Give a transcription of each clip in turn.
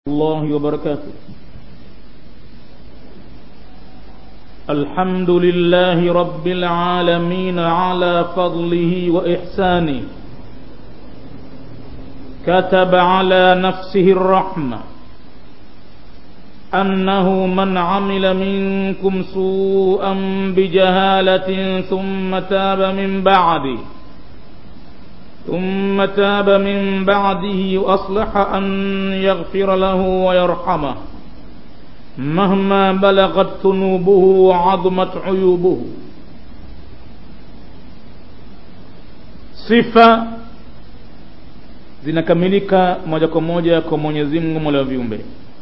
الله وبركاته الحمد لله رب العالمين على فضله وإحسانه كتب على نفسه الرحمة أنه من عمل منكم سوءا بجهالة ثم تاب من بعده ثم تاب من بعده وأصلح أن يغفر له ويرحمه مهما بلغت ذنوبه وعظمت عيوبه sifa zinakamilika moja kwa moja kwa Mwenyezi Mungu Mola wa viumbe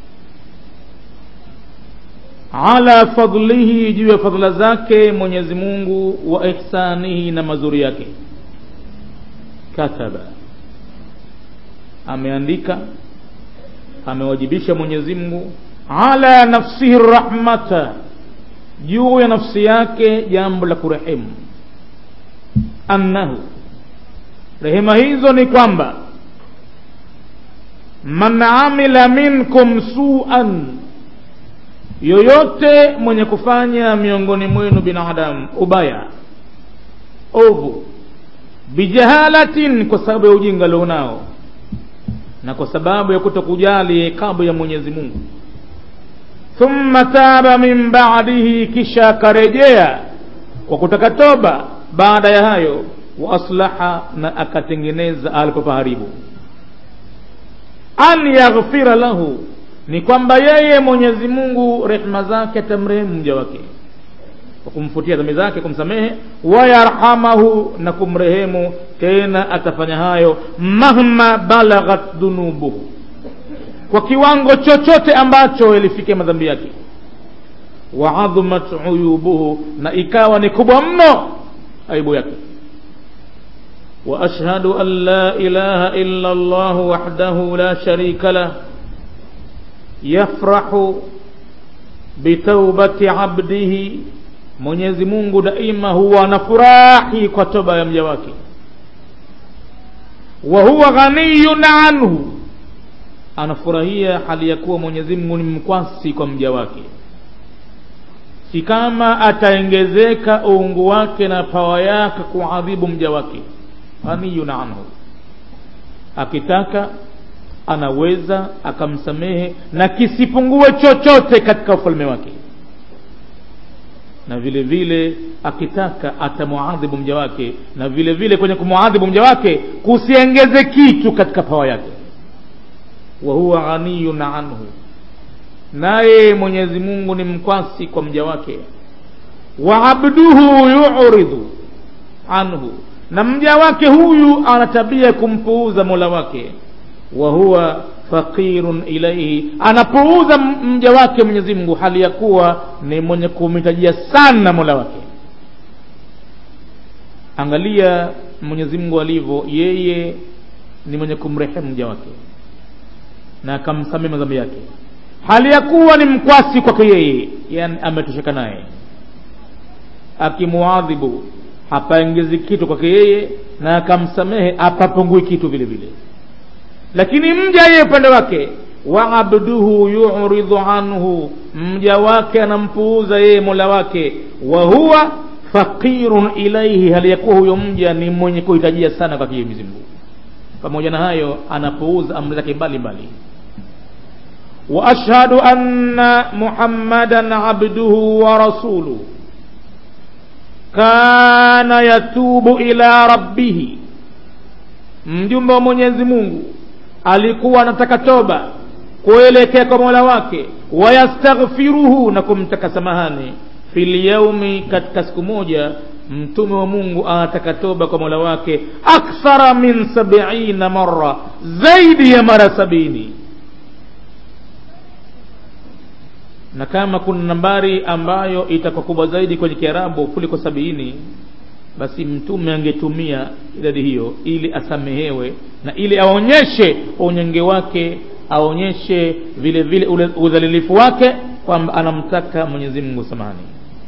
ala fadlihi juu ya fadhila zake Mwenyezi Mungu wa ihsanihi na mazuri yake kataba ameandika amewajibisha Mwenyezi Mungu ala nafsihi rahmata juu ya nafsi yake jambo la kurehemu annahu rehema hizo ni kwamba man amila minkum suan yoyote mwenye kufanya miongoni mwenu binadamu ubaya ovu bijahalatin kwa sababu ya ujinga alionao na kwa sababu ya kutokujali kabu ya Mwenyezi Mungu thumma taba min ba'dihi kisha akarejea kwa kutaka toba baada ya hayo wa aslaha na akatengeneza alipopaharibu an yaghfira lahu ni kwamba yeye Mwenyezi Mungu rehema zake atamrehemu mja wake kwa kumfutia dhambi zake kumsamehe wayarhamahu na kumrehemu tena atafanya hayo mahma balaghat dhunubuhu kwa kiwango chochote ambacho ilifikia madhambi yake wa adhumat uyubuhu na ikawa ni kubwa mno aibu yake wa ashhadu an la ilaha illa Allah wahdahu la sharika lah yafrahu bitawbati abdihi Mwenyezi Mungu daima huwa anafurahi kwa toba ya mja wake wa huwa ghaniyun anhu anafurahia hali ya kuwa Mwenyezi Mungu ni mkwasi kwa mja wake si kama ataongezeka uungu wake na pawa yake kuadhibu mja wake ghaniyun anhu akitaka anaweza akamsamehe na kisipungue chochote katika ufalme wake na vile vile akitaka atamuadhibu mja wake na vile vile kwenye kumuadhibu mja wake kusiengeze kitu katika pawa yake wa huwa ghaniyun anhu naye Mwenyezi Mungu ni mkwasi kwa mja wake wa abduhu yu'ridu anhu na mja wake huyu ana tabia kumpuuza Mola wake wa huwa faqirun ilaihi anapuuza mja wake Mwenyezi Mungu hali ya kuwa ni mwenye kumhitajia sana Mola wake angalia Mwenyezi Mungu alivyo yeye ni mwenye kumrehemu mja wake na akamsamehe madhambi yake hali ya kuwa ni mkwasi kwake yeye yani ametosheka naye akimuadhibu hapaongezi kitu kwake yeye na akamsamehe hapapungui kitu vile vile lakini mja yeye upande wake wa abduhu yuridhu anhu mja wake anampuuza yeye mola wake wa huwa faqirun ilaihi hali ya kuwa huyo mja ni mwenye kuhitajia sana kwake Mwenyezi Mungu pamoja na hayo anapuuza amri zake mbalimbali wa ashhadu anna muhammadan abduhu wa rasuluhu kana yatubu ila rabbihi mjumbe wa Mwenyezi Mungu alikuwa anataka toba kuelekea kwa Mola wake wayastaghfiruhu na kumtaka samahani fil yaumi katika siku moja mtume wa Mungu anataka toba kwa Mola wake akthara min sab'ina marra zaidi ya mara sabini na kama kuna nambari ambayo itakuwa kubwa zaidi kwenye Kiarabu kuliko sabini basi mtume angetumia idadi hiyo ili asamehewe na ili aonyeshe unyonge wake aonyeshe vile vile udhalilifu wake kwamba anamtaka Mwenyezi Mungu samani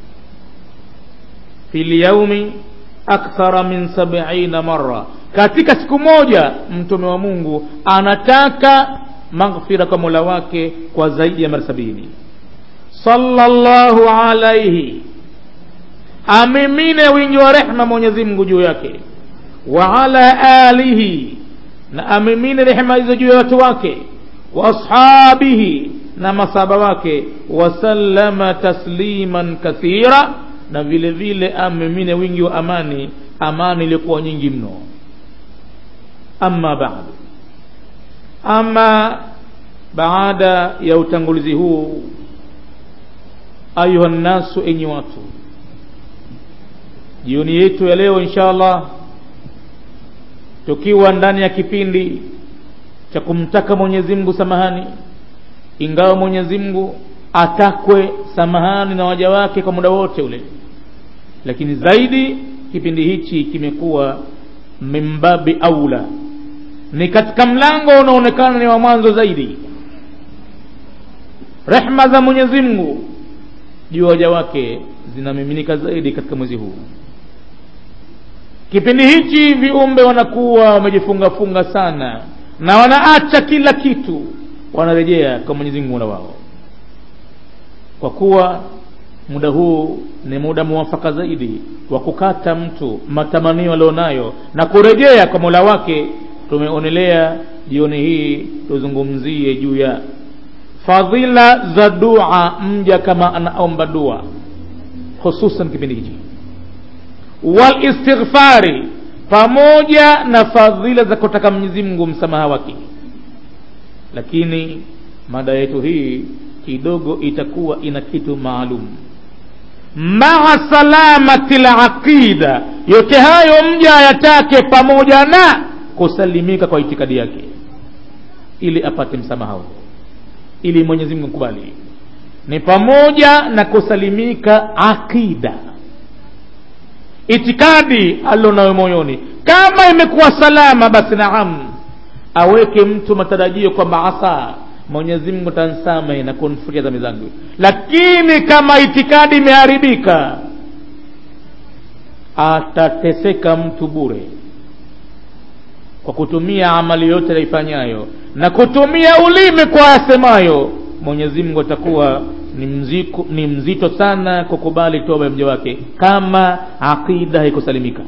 fil yaumi akthara min sab'ina marra katika siku moja mtume wa Mungu anataka maghfira kwa mola wake kwa zaidi ya mara sabini sallallahu alaihi amimine wingi wa rehma mwenyezi mungu juu yake wa ala alihi na amimine rehema hizo juu ya watu wake wa ashabihi na masaba wake wasallama tasliman kathira na vile vile amimine wingi wa amani amani iliyokuwa nyingi mno amma baadu ama baada ya utangulizi huu ayuha nnasu enyi watu jioni yetu ya leo insha allah tukiwa ndani ya kipindi cha kumtaka mwenyezi mungu samahani ingawa mwenyezi mungu atakwe samahani na waja wake kwa muda wote ule lakini zaidi kipindi hichi kimekuwa mimbabi aula ni katika mlango unaonekana ni wa mwanzo zaidi rehma za mwenyezi mungu juu ya waja wake zinamiminika zaidi katika mwezi huu kipindi hichi viumbe wanakuwa wamejifungafunga sana na wanaacha kila kitu wanarejea kwa mwenyezi mungu mola wao kwa kuwa muda huu ni muda muwafaka zaidi wa kukata mtu matamanio alionayo na kurejea kwa mola wake tumeonelea jioni hii tuzungumzie juu ya fadhila za dua mja kama anaomba dua hususan kipindi hichi walistighfari pamoja na fadhila za kutaka mwenyezi mungu msamaha wake lakini mada yetu hii kidogo itakuwa ina kitu maalum maa salamati laqida yote hayo mja ayatake pamoja na kusalimika kwa itikadi yake ili apate msamaha huo ili mwenyezi mungu kubali ni pamoja na kusalimika aqida itikadi alionayo moyoni kama imekuwa salama basi naam aweke mtu matarajio kwamba asa mwenyezi mungu tansamehe na kunifutia dhambi zangu lakini kama itikadi imeharibika atateseka mtu bure kwa kutumia amali yote yaifanyayo na kutumia ulimi kwa asemayo mwenyezi mungu atakuwa ni, mziku, ni mzito sana kukubali toba ya mja wake kama aqida haikusalimika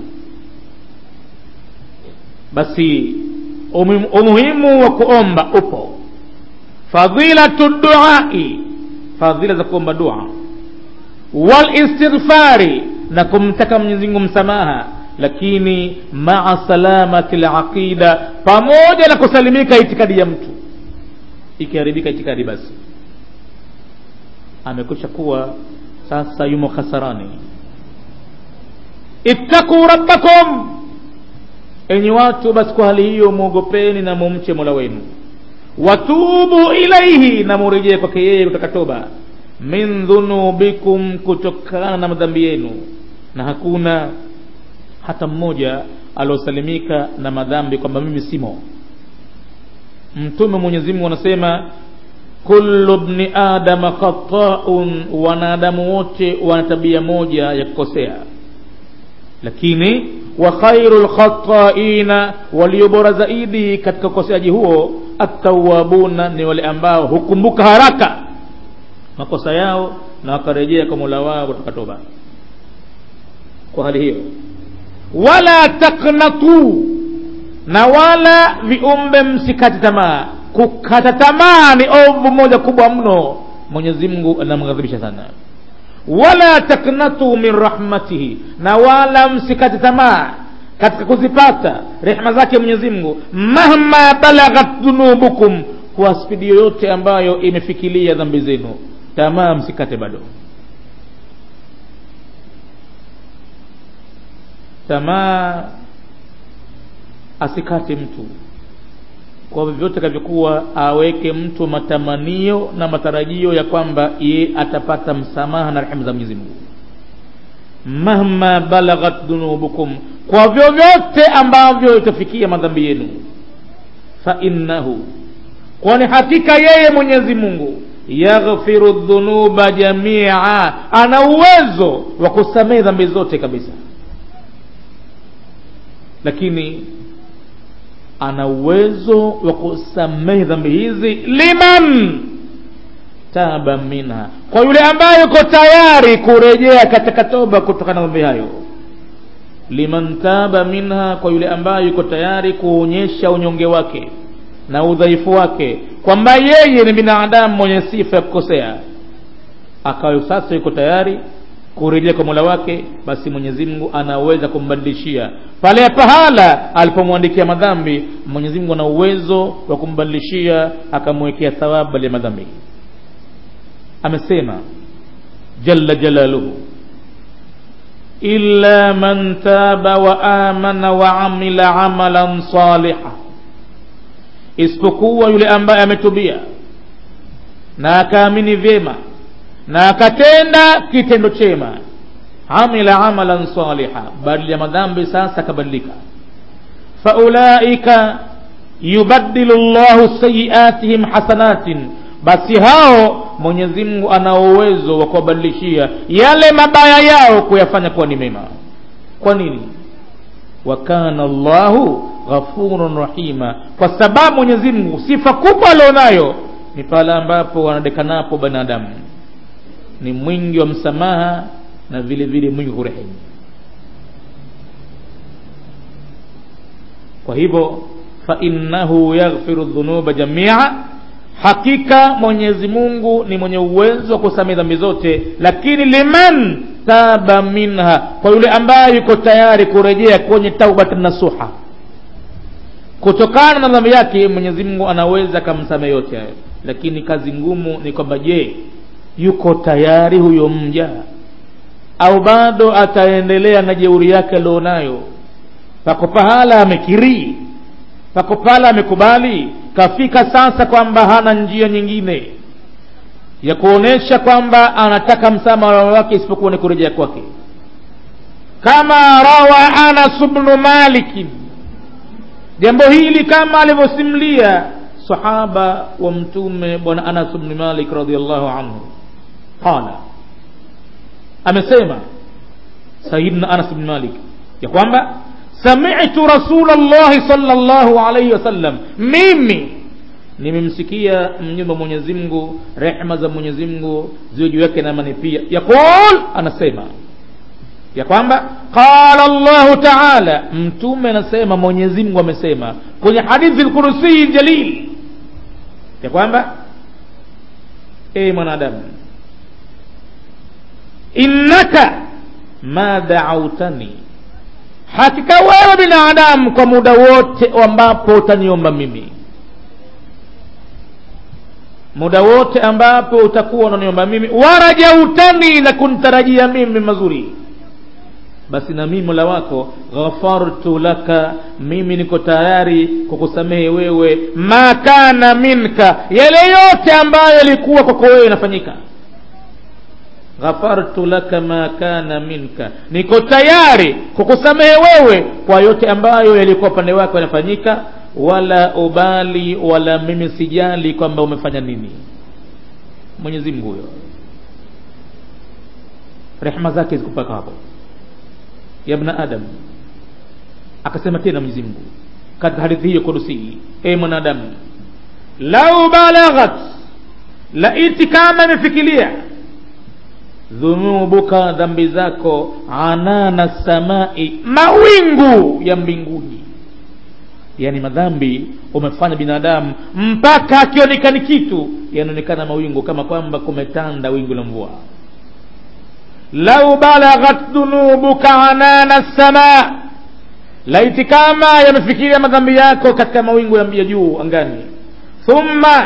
basi umuhimu wa kuomba upo fadhilatu duai fadhila za kuomba dua walistighfari na kumtaka mwenyezi mungu msamaha lakini maa salamati laqida pamoja na kusalimika itikadi ya mtu ikiharibika itikadi basi amekwisha kuwa sasa yumo khasarani ittaquu rabbakum enyi watu basi kwa hali hiyo mwogopeni na mumche mola wenu watubu ilaihi na murejee kwake yeye kutaka toba min dhunubikum kutokana na madhambi yenu na hakuna hata mmoja aliosalimika na madhambi kwamba mimi simo mtume mwenyezi mungu anasema kullu bni adama khataun wanadamu wote wana tabia moja ya kukosea lakini wa khairu lkhataina walio bora zaidi katika ukoseaji huo attawabuna ni wale ambao hukumbuka haraka makosa yao na wakarejea kwa mola wao kutoka toba kwa hali hiyo wala taknatu na wala viumbe msikati tamaa kukata tamaa ni ovu moja kubwa mno mwenyezi mungu anamghadhibisha sana wala taknatu min rahmatihi na wala msikate tamaa katika kuzipata rehma zake mwenyezi mungu mahma balaghat dhunubukum kwa spidi yoyote ambayo imefikilia dhambi zenu tamaa msikate bado tamaa asikate mtu kwa vyovyote kavyokuwa aweke mtu matamanio na matarajio ya kwamba ye atapata msamaha na rehema za mwenyezi mungu mahma balaghat dhunubukum kwa vyovyote ambavyo itafikia madhambi yenu fa innahu kwani hakika yeye mwenyezi mungu yaghfiru dhunuba jamia ana uwezo wa kusamehe dhambi zote kabisa lakini ana uwezo wa kusamehe dhambi hizi liman taba minha kwa yule ambaye yuko tayari kurejea katika toba kutokana na dhambi hayo liman taba minha kwa yule ambaye yuko tayari kuonyesha unyonge wake na udhaifu wake kwamba yeye ni binadamu mwenye sifa ya kukosea akawa sasa yuko tayari kurejea kwa mola wake basi mwenyezi mungu anaweza kumbadilishia pale pahala alipomwandikia madhambi mwenyezi mungu ana uwezo wa kumbadilishia akamwekea thawabu ya madhambi amesema jalla jalaluhu illa man taba wa amana wa amila amalan saliha isipokuwa yule ambaye ametubia na akaamini vyema na akatenda kitendo chema amila amalan saliha badala ya madhambi sasa akabadilika faulaika yubaddilu llahu sayiatihim hasanatin basi hao mwenyezi mungu ana uwezo wa kuwabadilishia yale mabaya yao kuyafanya kuwa ni mema kwa nini wa kana llahu ghafurun rahima kwa sababu mwenyezi mungu sifa kubwa alionayo ni pale ambapo wanadekanapo binadamu ni mwingi wa msamaha na vile vile mwingi kurehemu kwa hivyo fainnahu yaghfiru dhunuba jamia hakika mwenyezi mungu ni mwenye uwezo wa kusamehe dhambi zote lakini liman taba minha kwa yule ambaye yuko tayari kurejea kwenye taubat nasuha kutokana na dhambi yake mwenyezi mungu anaweza akamsamehe yote hayo lakini kazi ngumu ni kwamba je yuko tayari huyo mja au bado ataendelea na jeuri yake alionayo pako pahala amekirii pako pahala amekubali kafika sasa kwamba hana njia nyingine ya kuonesha kwamba anataka msamaha wake isipokuwa ni kurejea kwake kama rawa anas bnu malikin jambo hili kama alivyosimulia sahaba wa mtume bwana anas bni malik radiallahu anhu qala amesema sayidna anas bni malik ya kwamba samitu rasula llahi sala llahu alaihi wasallam mimi nimemsikia mnyumba mwenyezi mungu rehma za mwenyezi mungu ziwe juu yake na amani pia yaqul anasema ya kwamba qala llahu taala mtume anasema mwenyezi mungu amesema kwenye hadithi lkursii jalil ya kwamba e mwanadamu innaka ma daautani hakika wewe binadamu kwa muda wote ambapo utaniomba mimi muda wote ambapo utakuwa unaniomba mimi warajautani na kuntarajia mimi mazuri basi na mimi mola wako ghafartu laka mimi niko tayari kukusamehe wewe ma kana minka yale yote ambayo yalikuwa kwako wewe inafanyika ghafartu laka ma kana minka niko tayari kukusamehe wewe kwa yote ambayo yalikuwa upande wako yanafanyika wala ubali wala mimi sijali kwamba umefanya nini mwenyezi mungu huyo rehma zake zikupaka hapo ya bna adam akasema tena mwenyezi mungu katika hadithi hiyo kudusi e mwanadamu lau balaghat laiti kama imefikilia dhunubuka dhambi zako anana samai mawingu ya mbinguni yani madhambi umefanya binadamu mpaka akionekani kitu yanaonekana mawingu kama kwamba kumetanda wingu la mvua lau balaghat dhunubuka anana sama laiti kama yamefikiria madhambi yako katika mawingu ya juu angani thumma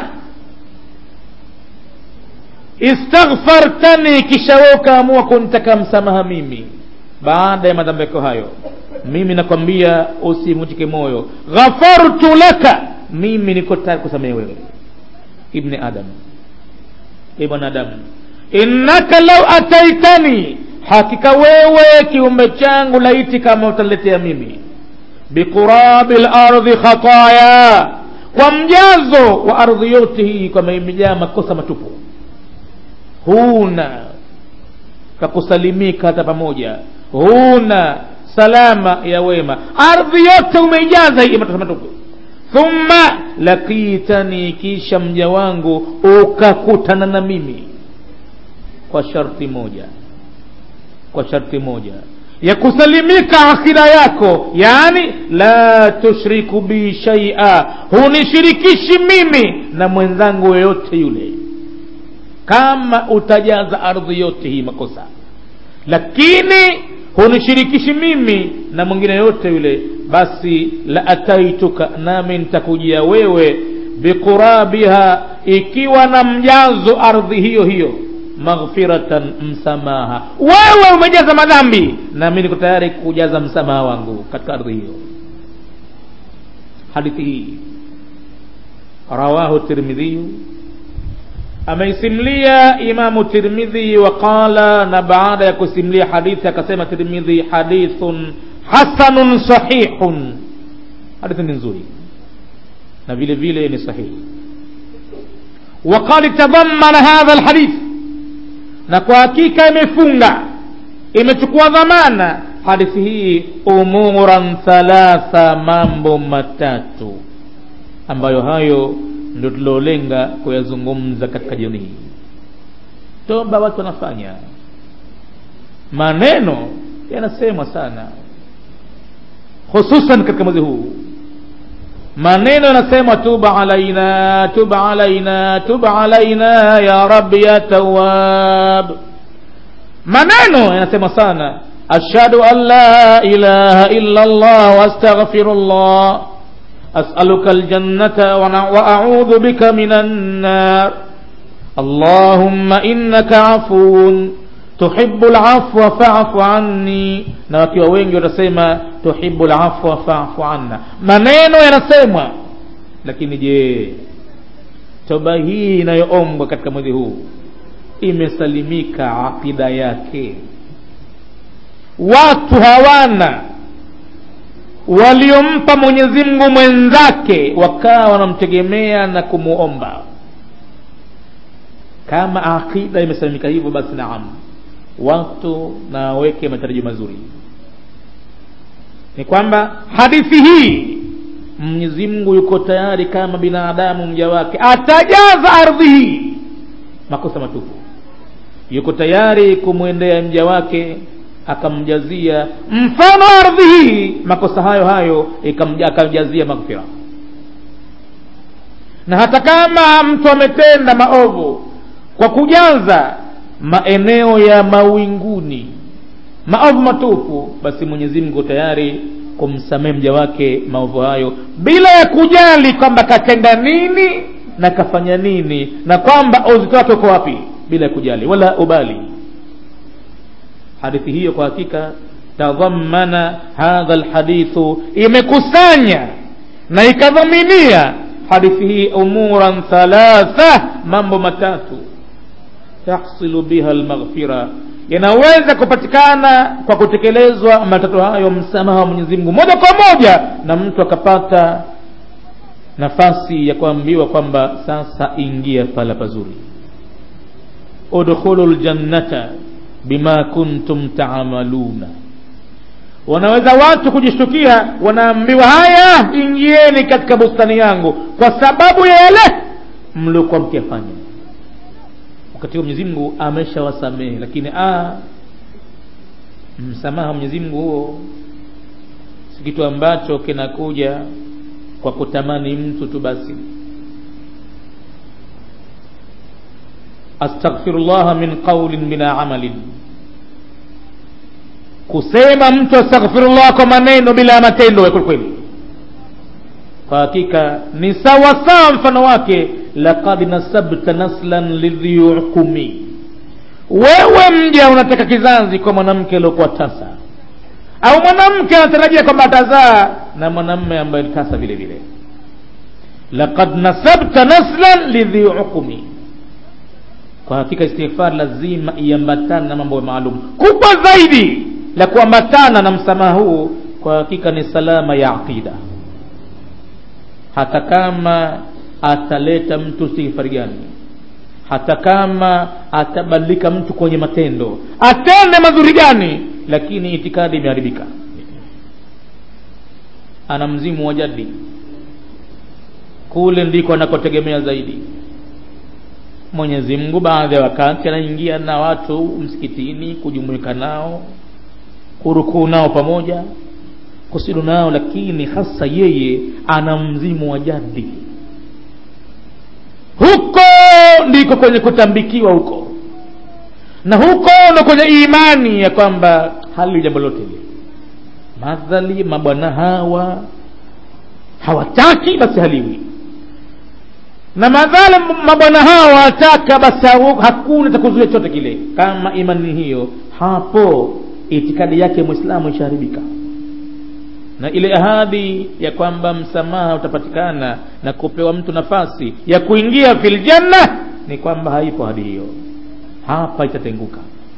istaghfartani kisha wewe ukaamua kunitaka msamaha mimi baada ya madhambi yako hayo mimi nakwambia usimvunjike moyo ghafartu laka mimi niko tayari kusamehe wewe ibni adam e mwanadamu innaka lau ataitani hakika wewe kiumbe changu laiti kama utaletea mimi biqurabi lardhi khataya kwa mjazo wa ardhi yote hii kwamba imejaa makosa matupu huna kakusalimika hata pamoja huna salama ya wema ardhi yote umeijaza hii matatizo matupu thumma lakitani kisha mja wangu ukakutana na mimi kwa sharti moja kwa sharti moja ya kusalimika akida yako yani la tushriku bi shaia hunishirikishi mimi na mwenzangu yoyote yule kama utajaza ardhi yote hii makosa lakini hunishirikishi mimi na mwingine yote yule basi la ataituka nami nitakujia wewe biqurabiha ikiwa na mjazo ardhi hiyo hiyo maghfiratan msamaha wewe umejaza madhambi nami niko tayari kujaza msamaha wangu katika ardhi hiyo hadithi hii rawahu tirmidhiyu ameisimlia imamu tirmidhi waqala na baada ya kusimlia hadithi akasema tirmidhi hadithun hasanun sahihun hadithi ni nzuri na vile vile ni sahihi وقد تضمن هذا الحديث na kwa hakika imefunga imechukua dhamana hadithi hii umuran thalatha mambo matatu ambayo hayo ndio tuliolenga kuyazungumza katika jioni hii toba watu wanafanya maneno yanasemwa sana hususan katika mwezi huu maneno yanasema tuba alaina tuba alaina tuba alaina ya rabbi ya tawab maneno yanasema sana ashhadu an la ilaha illa allah wastaghfirullah as'aluka aljannata wa a'udhu bika minan nar allahumma innaka afuwun tuhibbu alafwa fa'fu anni na wakiwa wengi watasema tuhibbu alafwa fa'fu anna maneno yanasemwa lakini je toba hii inayoombwa katika mwezi huu imesalimika aqida yake watu hawana waliompa Mwenyezi Mungu mwenzake wakawa wanamtegemea na kumuomba kama aqida imesalimika hivyo basi naam watu na waweke matarajio mazuri ni kwamba hadithi hii Mwenyezi Mungu yuko tayari kama binadamu mja wake atajaza ardhi hii makosa matupu yuko tayari kumwendea mja wake akamjazia mfano ardhi hii makosa hayo hayo akamjazia maghfira na hata kama mtu ametenda maovu kwa kujaza maeneo ya mawinguni maovu matupu basi Mwenyezi Mungu tayari kumsamehe mja wake maovu hayo bila ya kujali kwamba katenda nini na kafanya nini na kwamba uzito wake uko wapi bila ya kujali wala ubali hadithi hiyo kwa hakika tadhammana hadha alhadithu imekusanya na ikadhaminia hadithi hii umuran thalatha mambo matatu tahsilu biha almaghfira yanaweza kupatikana kwa kutekelezwa matatu hayo msamaha wa Mwenyezi Mungu moja kwa moja na mtu akapata nafasi ya kuambiwa kwamba sasa ingia pala pazuri udkhulul jannata bima kuntum taamaluna wanaweza watu kujishtukia wanaambiwa haya ingieni katika bustani yangu kwa sababu ya yale mliokuwa mkiyafanya wakati huo Mwenyezi Mungu ameshawasamehe lakini a msamaha Mwenyezi Mungu huo si kitu ambacho kinakuja kwa kutamani mtu tu basi astaghfirullah min qawlin bila amalin kusema mtu astaghfirullah kwa maneno bila matendo ya kweli kwa hakika ni sawa sawa mfano wake laqad nasabta naslan lidhi hukumi wewe mja unataka kizazi kwa mwanamke aliokuwa tasa au mwanamke anatarajia kwamba atazaa na mwanamme ambaye ni tasa vile vile laqad nasabta naslan lidhi hukumi kwa hakika istighfar lazima iambatane na mambo maalum kubwa zaidi la kuambatana na msamaha huu kwa hakika ni salama ya aqida hata kama ataleta mtu istighfari gani hata kama atabadilika mtu kwenye matendo atende mazuri gani lakini itikadi imeharibika ana mzimu wa jadi kule ndiko anakotegemea zaidi mwenyezi mungu baadhi ya wakati anaingia na watu msikitini kujumuika nao kurukuu nao pamoja kusidu nao lakini hasa yeye ana mzimu wa jadi huko ndiko kwenye kutambikiwa huko na huko ndo kwenye imani ya kwamba hali jambo lote ile madhali mabwana hawa hawataki basi haliwi na madhali mabwana hawa wataka basi hakuna takuzuia chote kile kama imani hiyo hapo itikadi yake mwislamu ishaharibika na ile ahadi ya kwamba msamaha utapatikana na kupewa mtu nafasi ya kuingia fil janna ni kwamba haipo ahadi hiyo hapa itatenguka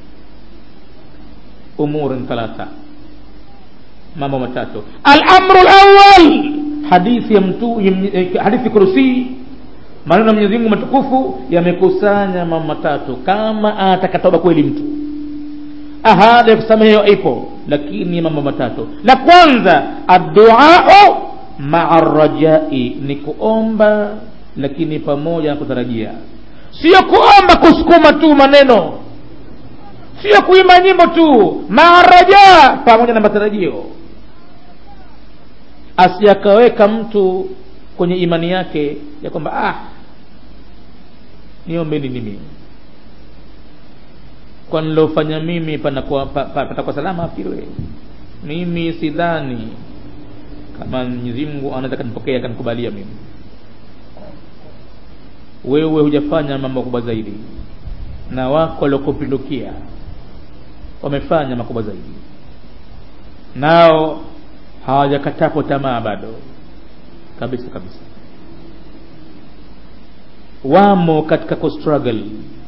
umurin thalatha mambo matatu alamru lawal hadithi ya mtu hadithi kursi maneno ya mwenyezi mungu matukufu yamekusanya mambo matatu kama atakatoba kweli mtu ahadi ya kusamehewa ipo lakini mambo matatu la kwanza adduau maa rajai ni kuomba lakini pamoja na kutarajia sio kuomba kusukuma tu maneno sio kuimba nyimbo tu maa raja pamoja na matarajio asiakaweka mtu kwenye imani yake ya kwamba ah niombeni mimi kwa nilofanya mimi panakuwa pa, pa, patakuwa salama afiwe mimi sidhani kama Mwenyezi Mungu anaweza kanipokea akanikubalia mimi wewe hujafanya mambo makubwa zaidi na wako waliokupindukia wamefanya makubwa zaidi nao hawajakatapo tamaa bado kabisa kabisa wamo katika kustruggle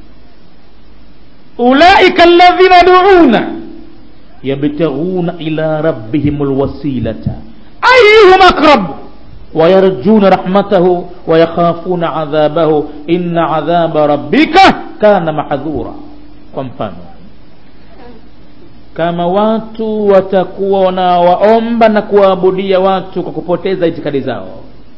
ulaika alladhina duuna yabtaghuna ila rabbihim alwasilata ayyuhum aqrab ويرجون رحمته ويخافون عذابه إن عذاب ربك كان محذورا kwa mfano kama watu watakuwa wanawaomba na kuwaabudia watu kwa kupoteza itikadi zao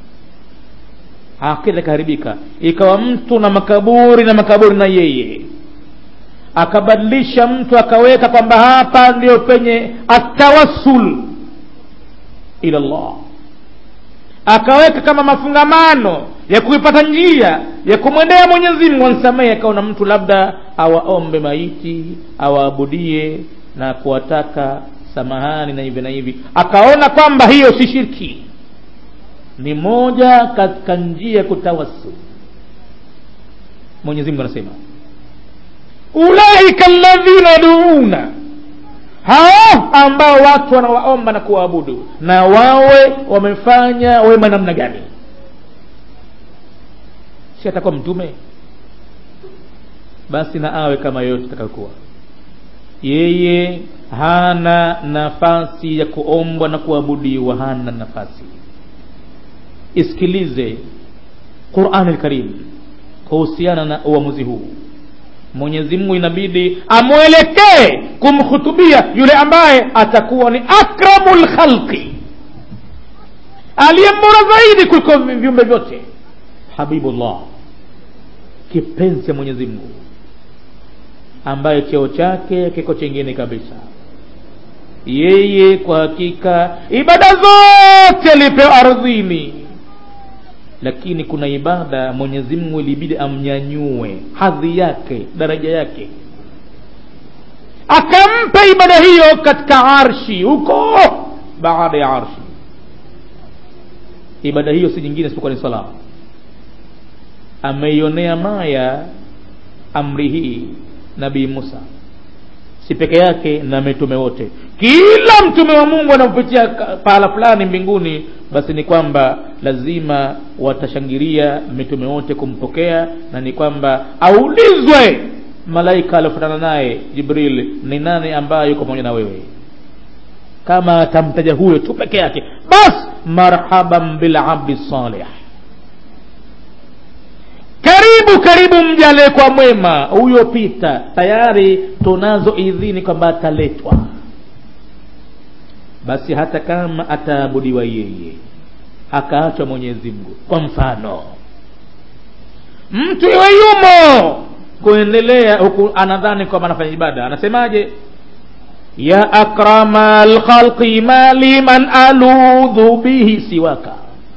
akida ikaharibika ikawa mtu na makaburi na makaburi na yeye akabadilisha mtu akaweka kwamba hapa ndio penye atawassul ila Allah akaweka kama mafungamano ya kuipata njia ya kumwendea Mwenyezi Mungu ansamehe, akaona mtu labda awaombe maiti awaabudie na kuwataka samahani na hivi na hivi, akaona kwamba hiyo si shirki, ni moja katika njia ya kutawassul. Mwenyezi Mungu anasema ulaika alladhina duuna hao ambao watu wanawaomba na kuwaabudu na wawe wamefanya wema namna gani si atakuwa mtume basi na awe kama yoyote atakayokuwa yeye hana nafasi ya kuombwa na kuabudiwa hana nafasi isikilize qurani lkarim kuhusiana na uamuzi huu mwenyezi mungu inabidi amwelekee kumhutubia yule ambaye atakuwa ni akramu lkhalqi aliye mbora zaidi kuliko viumbe vyote habibullah kipenzi cha mwenyezi mungu ambaye cheo chake kiko chengine kabisa yeye kwa hakika ibada zote alipewa ardhini lakini kuna ibada mwenyezi mungu ilibidi amnyanyue hadhi yake daraja yake akampa ibada hiyo katika arshi huko baada ya arshi ibada hiyo si nyingine isipokuwa ni sala ameionea maya amri hii nabii musa si peke yake na mitume wote kila mtume wa mungu anapopitia pahala fulani mbinguni basi ni kwamba lazima watashangilia mitume wote kumpokea na ni kwamba aulizwe malaika aliofanana naye jibril ni nani ambaye yuko pamoja na wewe kama atamtaja huyo tu peke yake bas marhaban bilabdi salih karibu karibu mja aliyekuwa mwema huyo pita tayari tunazo idhini kwamba ataletwa basi hata kama ataabudiwa yeye akaachwa mwenyezi mungu kwa mfano mtu iwe yumo kuendelea huku anadhani kwamba anafanya ibada anasemaje ya akrama lkhalqi mali man aludhu bihi siwaka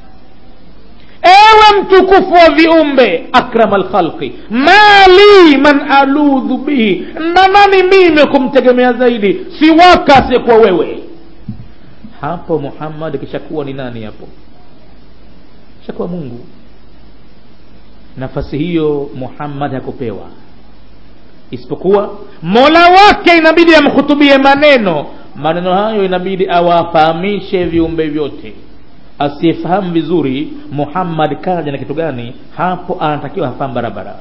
ewe mtukufu wa viumbe akrama lkhalqi mali man aludhu bihi na nani mimi kumtegemea zaidi siwaka asiyekuwa wewe hapo muhammad kishakuwa ni nani hapo kishakuwa mungu nafasi hiyo muhammad hakupewa isipokuwa mola wake inabidi amhutubie maneno maneno hayo inabidi awafahamishe viumbe vyote asiyefahamu vizuri muhammad kaja na kitu gani hapo anatakiwa hafahamu barabara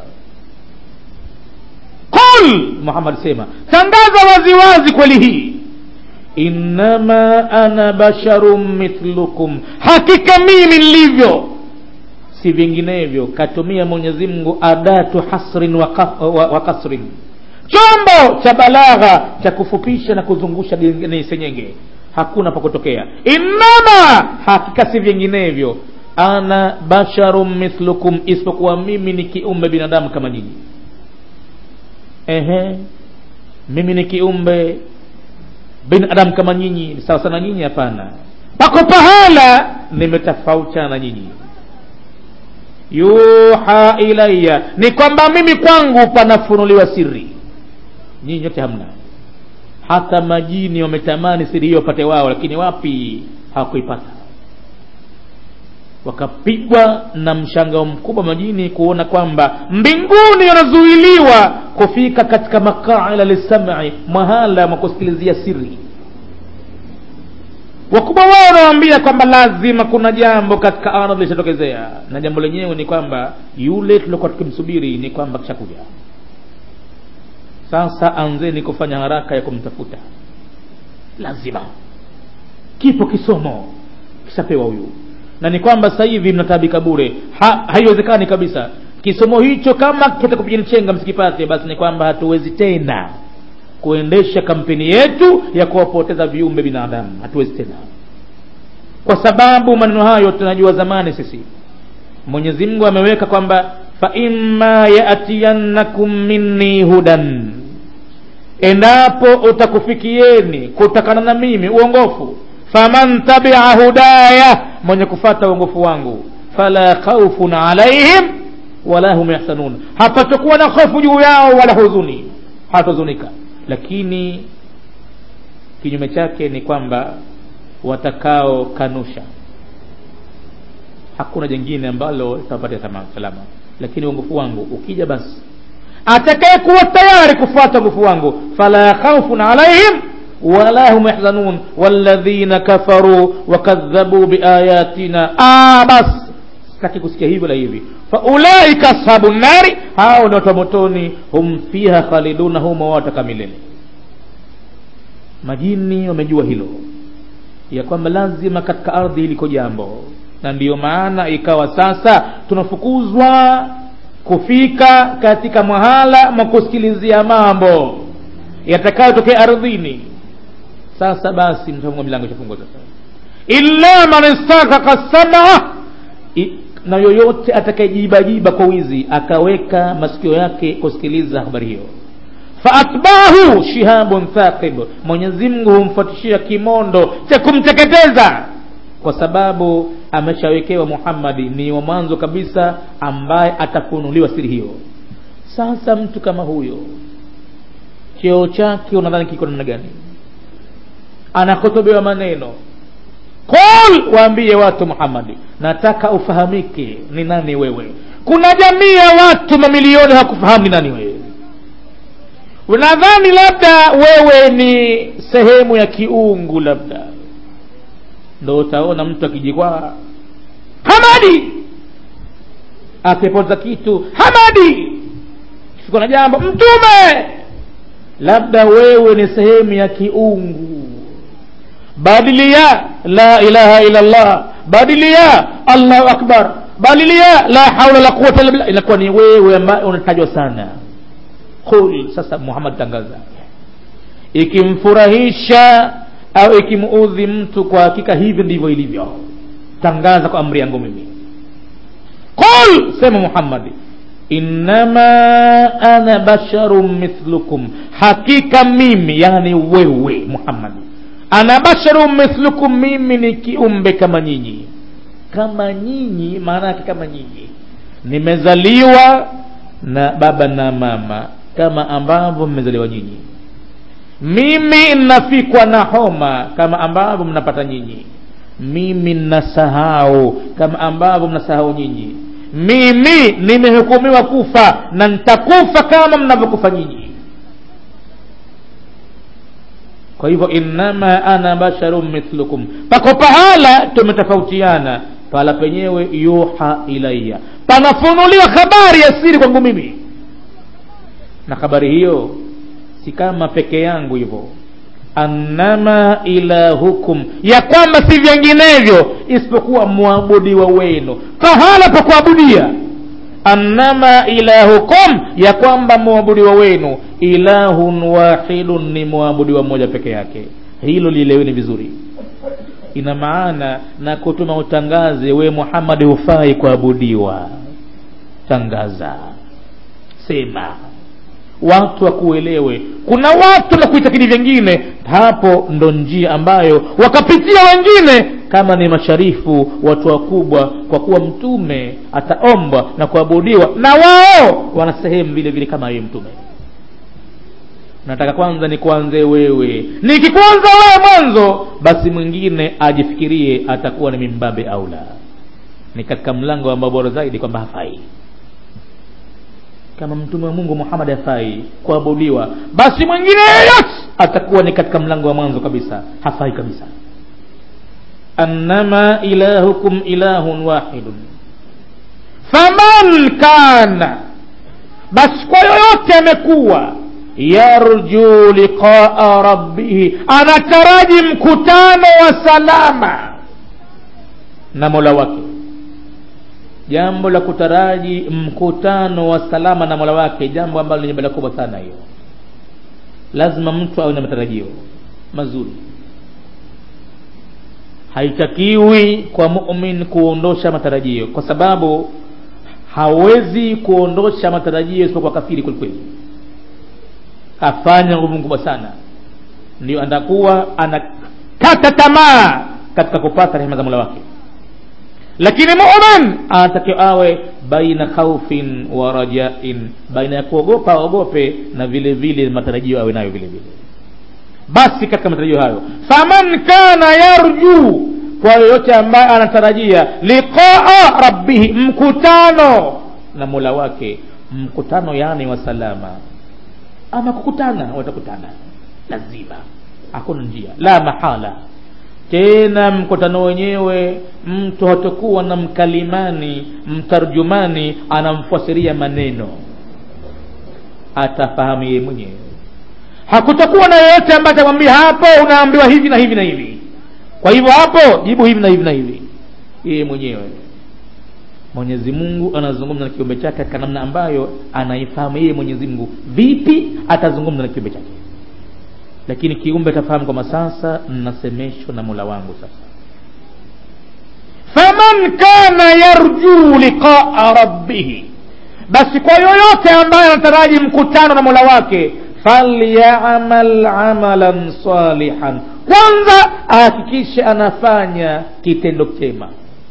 qul muhammad sema tangaza waziwazi kweli hii innama ana basharun mithlukum hakika mimi nilivyo si vinginevyo katumia mwenyezi mungu adatu hasrin wa, ka, wa, wa kasrin chombo cha balagha cha kufupisha na kuzungusha ni senyenge hakuna pa kutokea innama hakika si vinginevyo ana basharun mithlukum isipokuwa mimi ni kiumbe binadamu kama nyinyi ehe mimi ni kiumbe binadamu kama nyinyi sawa sana nyinyi hapana pako pahala nimetofautiana na nyinyi yuha ilaya ni kwamba mimi kwangu panafunuliwa siri nyinyi nyote hamna hata majini wametamani siri hiyo wapate wao lakini wapi hawakuipata wakapigwa na mshangao mkubwa majini kuona kwamba mbinguni wanazuiliwa kufika katika makaila lisami mahala mwakusikilizia siri wakubwa wao wanawambia kwamba lazima kuna jambo katika ardhi lishatokezea na jambo lenyewe ni kwamba yule tuliokuwa tukimsubiri ni kwamba kishakuja sasa anzeni kufanya haraka ya kumtafuta lazima kipo kisomo kishapewa huyu na ni kwamba sasa hivi mnatabika bure ha, haiwezekani kabisa kisomo hicho kama kitakupigani chenga msikipate basi ni kwamba hatuwezi tena kuendesha kampeni yetu ya kuwapoteza viumbe binadamu hatuwezi tena kwa sababu maneno hayo tunajua zamani sisi mwenyezi mungu ameweka kwamba faima yatiyannakum minni hudan endapo utakufikieni kutokana na mimi uongofu faman tabia hudaya mwenye kufata uongofu wangu fala khaufun alaihim wala hum yahsanun hapatakuwa na hofu juu yao wala huzuni hatahuzunika lakini kinyume chake ni kwamba watakao kanusha hakuna jengine ambalo litawapatia salama lakini uongofu wangu ukija basi atakaye kuwa tayari kufuata uongofu wangu fala khaufun alaihim wala hum yahzanun walladhina kafaru wakadhabu biayatina ah basi sitaki kusikia hivyo la hivi faulaika ashabu nnari hao ni watu wa motoni hum fiha khaliduna humo wataka milele majini wamejua hilo ya kwamba lazima katika ardhi liko jambo na ndiyo maana ikawa sasa tunafukuzwa kufika katika mahala mwa kusikilizia mambo yatakayotokea ardhini sasa basi mtafungua milango ishafungwa sasa illa man istakaka sama na yoyote atakayejibajiba kwa wizi akaweka masikio yake kusikiliza habari hiyo faatbahu shihabun thaqib mwenyezi mungu humfuatishia kimondo cha kumteketeza kwa sababu ameshawekewa muhammadi ni wa mwanzo kabisa ambaye atafunuliwa siri hiyo sasa mtu kama huyo cheo chake unadhani kiko namna gani anakotobewa maneno qul waambie watu muhammadi nataka ufahamike ni nani wewe kuna jamii ya watu mamilioni hawakufahamu ni nani wewe unadhani labda wewe ni sehemu ya kiungu labda ndo utaona mtu akijikwaa hamadi akipoteza kitu hamadi kifika na jambo mtume labda wewe ni sehemu ya kiungu badilia la ilaha illa allah badilia allahu akbar badilia la haula la quwata illa billah inakuwa ni wewe ambaye unatajwa sana qul sasa muhammad tangaza ikimfurahisha au ikimuudhi mtu kwa hakika hivi ndivyo ilivyo tangaza kwa amri yangu mimi qul sema muhammadi innama ana basharun mithlukum hakika mimi yani wewe muhammadi ana basharun mithlukum mimi ni kiumbe kama nyinyi kama nyinyi maana yake kama nyinyi nimezaliwa na baba na mama kama ambavyo mmezaliwa nyinyi mimi nafikwa na homa kama ambavyo mnapata nyinyi mimi nasahau kama ambavyo mnasahau nyinyi mimi nimehukumiwa kufa na nitakufa kama mnavyokufa nyinyi kwa hivyo innama ana basharun mithlukum pako pahala tumetofautiana pahala penyewe yuha ilaya panafunuliwa habari ya siri kwangu mimi na habari hiyo si kama peke yangu hivyo annama ilahukum ya kwamba si vinginevyo isipokuwa mwabudiwa wenu pahala pa kuabudia annama ilahukum ya kwamba mwabudiwa wenu ilahun wahidun ni mwabudiwa mmoja peke yake hilo lieleweni vizuri ina maana na kutuma utangaze we muhammadi hufai kuabudiwa tangaza sema watu wakuelewe kuna watu na kuitakidi vyengine hapo ndo njia ambayo wakapitia wengine kama ni masharifu watu wakubwa kwa kuwa mtume ataombwa na kuabudiwa na wao wana sehemu vile vile kama yeye mtume nataka kwanza ni kuanze wewe nikikuanza wewe mwanzo basi mwingine ajifikirie atakuwa ni mimbabe au la ni katika mlango ambao bora zaidi kwamba hafai kama mtume wa mungu muhammad hafai kuabudiwa basi mwingine yeyote atakuwa ni katika mlango wa mwanzo kabisa hafai kabisa annama ilahukum ilahun wahidun faman kana basi kwa yoyote amekuwa yarju liqaa rabbihi anataraji mkutano wa salama na mola wake jambo la kutaraji mkutano wa salama na mola wake jambo ambalo lenye bala kubwa sana hiyo lazima mtu awe na matarajio mazuri haitakiwi kwa mumin kuondosha matarajio kwa sababu hawezi kuondosha matarajio isipokuwa kafiri kwelikweli afanya nguvu kubwa sana ndio atakuwa anakata tamaa katika kupata rehema za mola wake lakini mumin anatakiwa awe baina khaufin wa rajain baina ya kuogopa aogope na vile vile matarajio awe nayo vile vile basi katika matarajio hayo faman kana yarju kwa yoyote ambaye anatarajia liqaa rabbihi mkutano na mola wake mkutano yani wa salama ama kukutana watakutana lazima hakuna njia la mahala tena mkutano wenyewe mtu hatakuwa na mkalimani mtarjumani anamfasiria maneno atafahamu yeye mwenyewe hakutakuwa na yeyote ambaye atamwambia hapo unaambiwa hivi na hivi na hivi kwa hivyo hapo jibu hivi na hivi na hivi yeye mwenyewe mwenyezi mungu anazungumza na kiumbe chake katika namna ambayo anaifahamu yeye mwenyezi mungu vipi atazungumza na kiumbe chake lakini kiumbe atafahamu kwamba sasa nasemeshwa na mola wangu sasa faman kana yarjuu liqaa rabbihi basi kwa yoyote ambaye anataraji mkutano na mola wake falyamal amalan salihan kwanza ahakikishe anafanya kitendo chema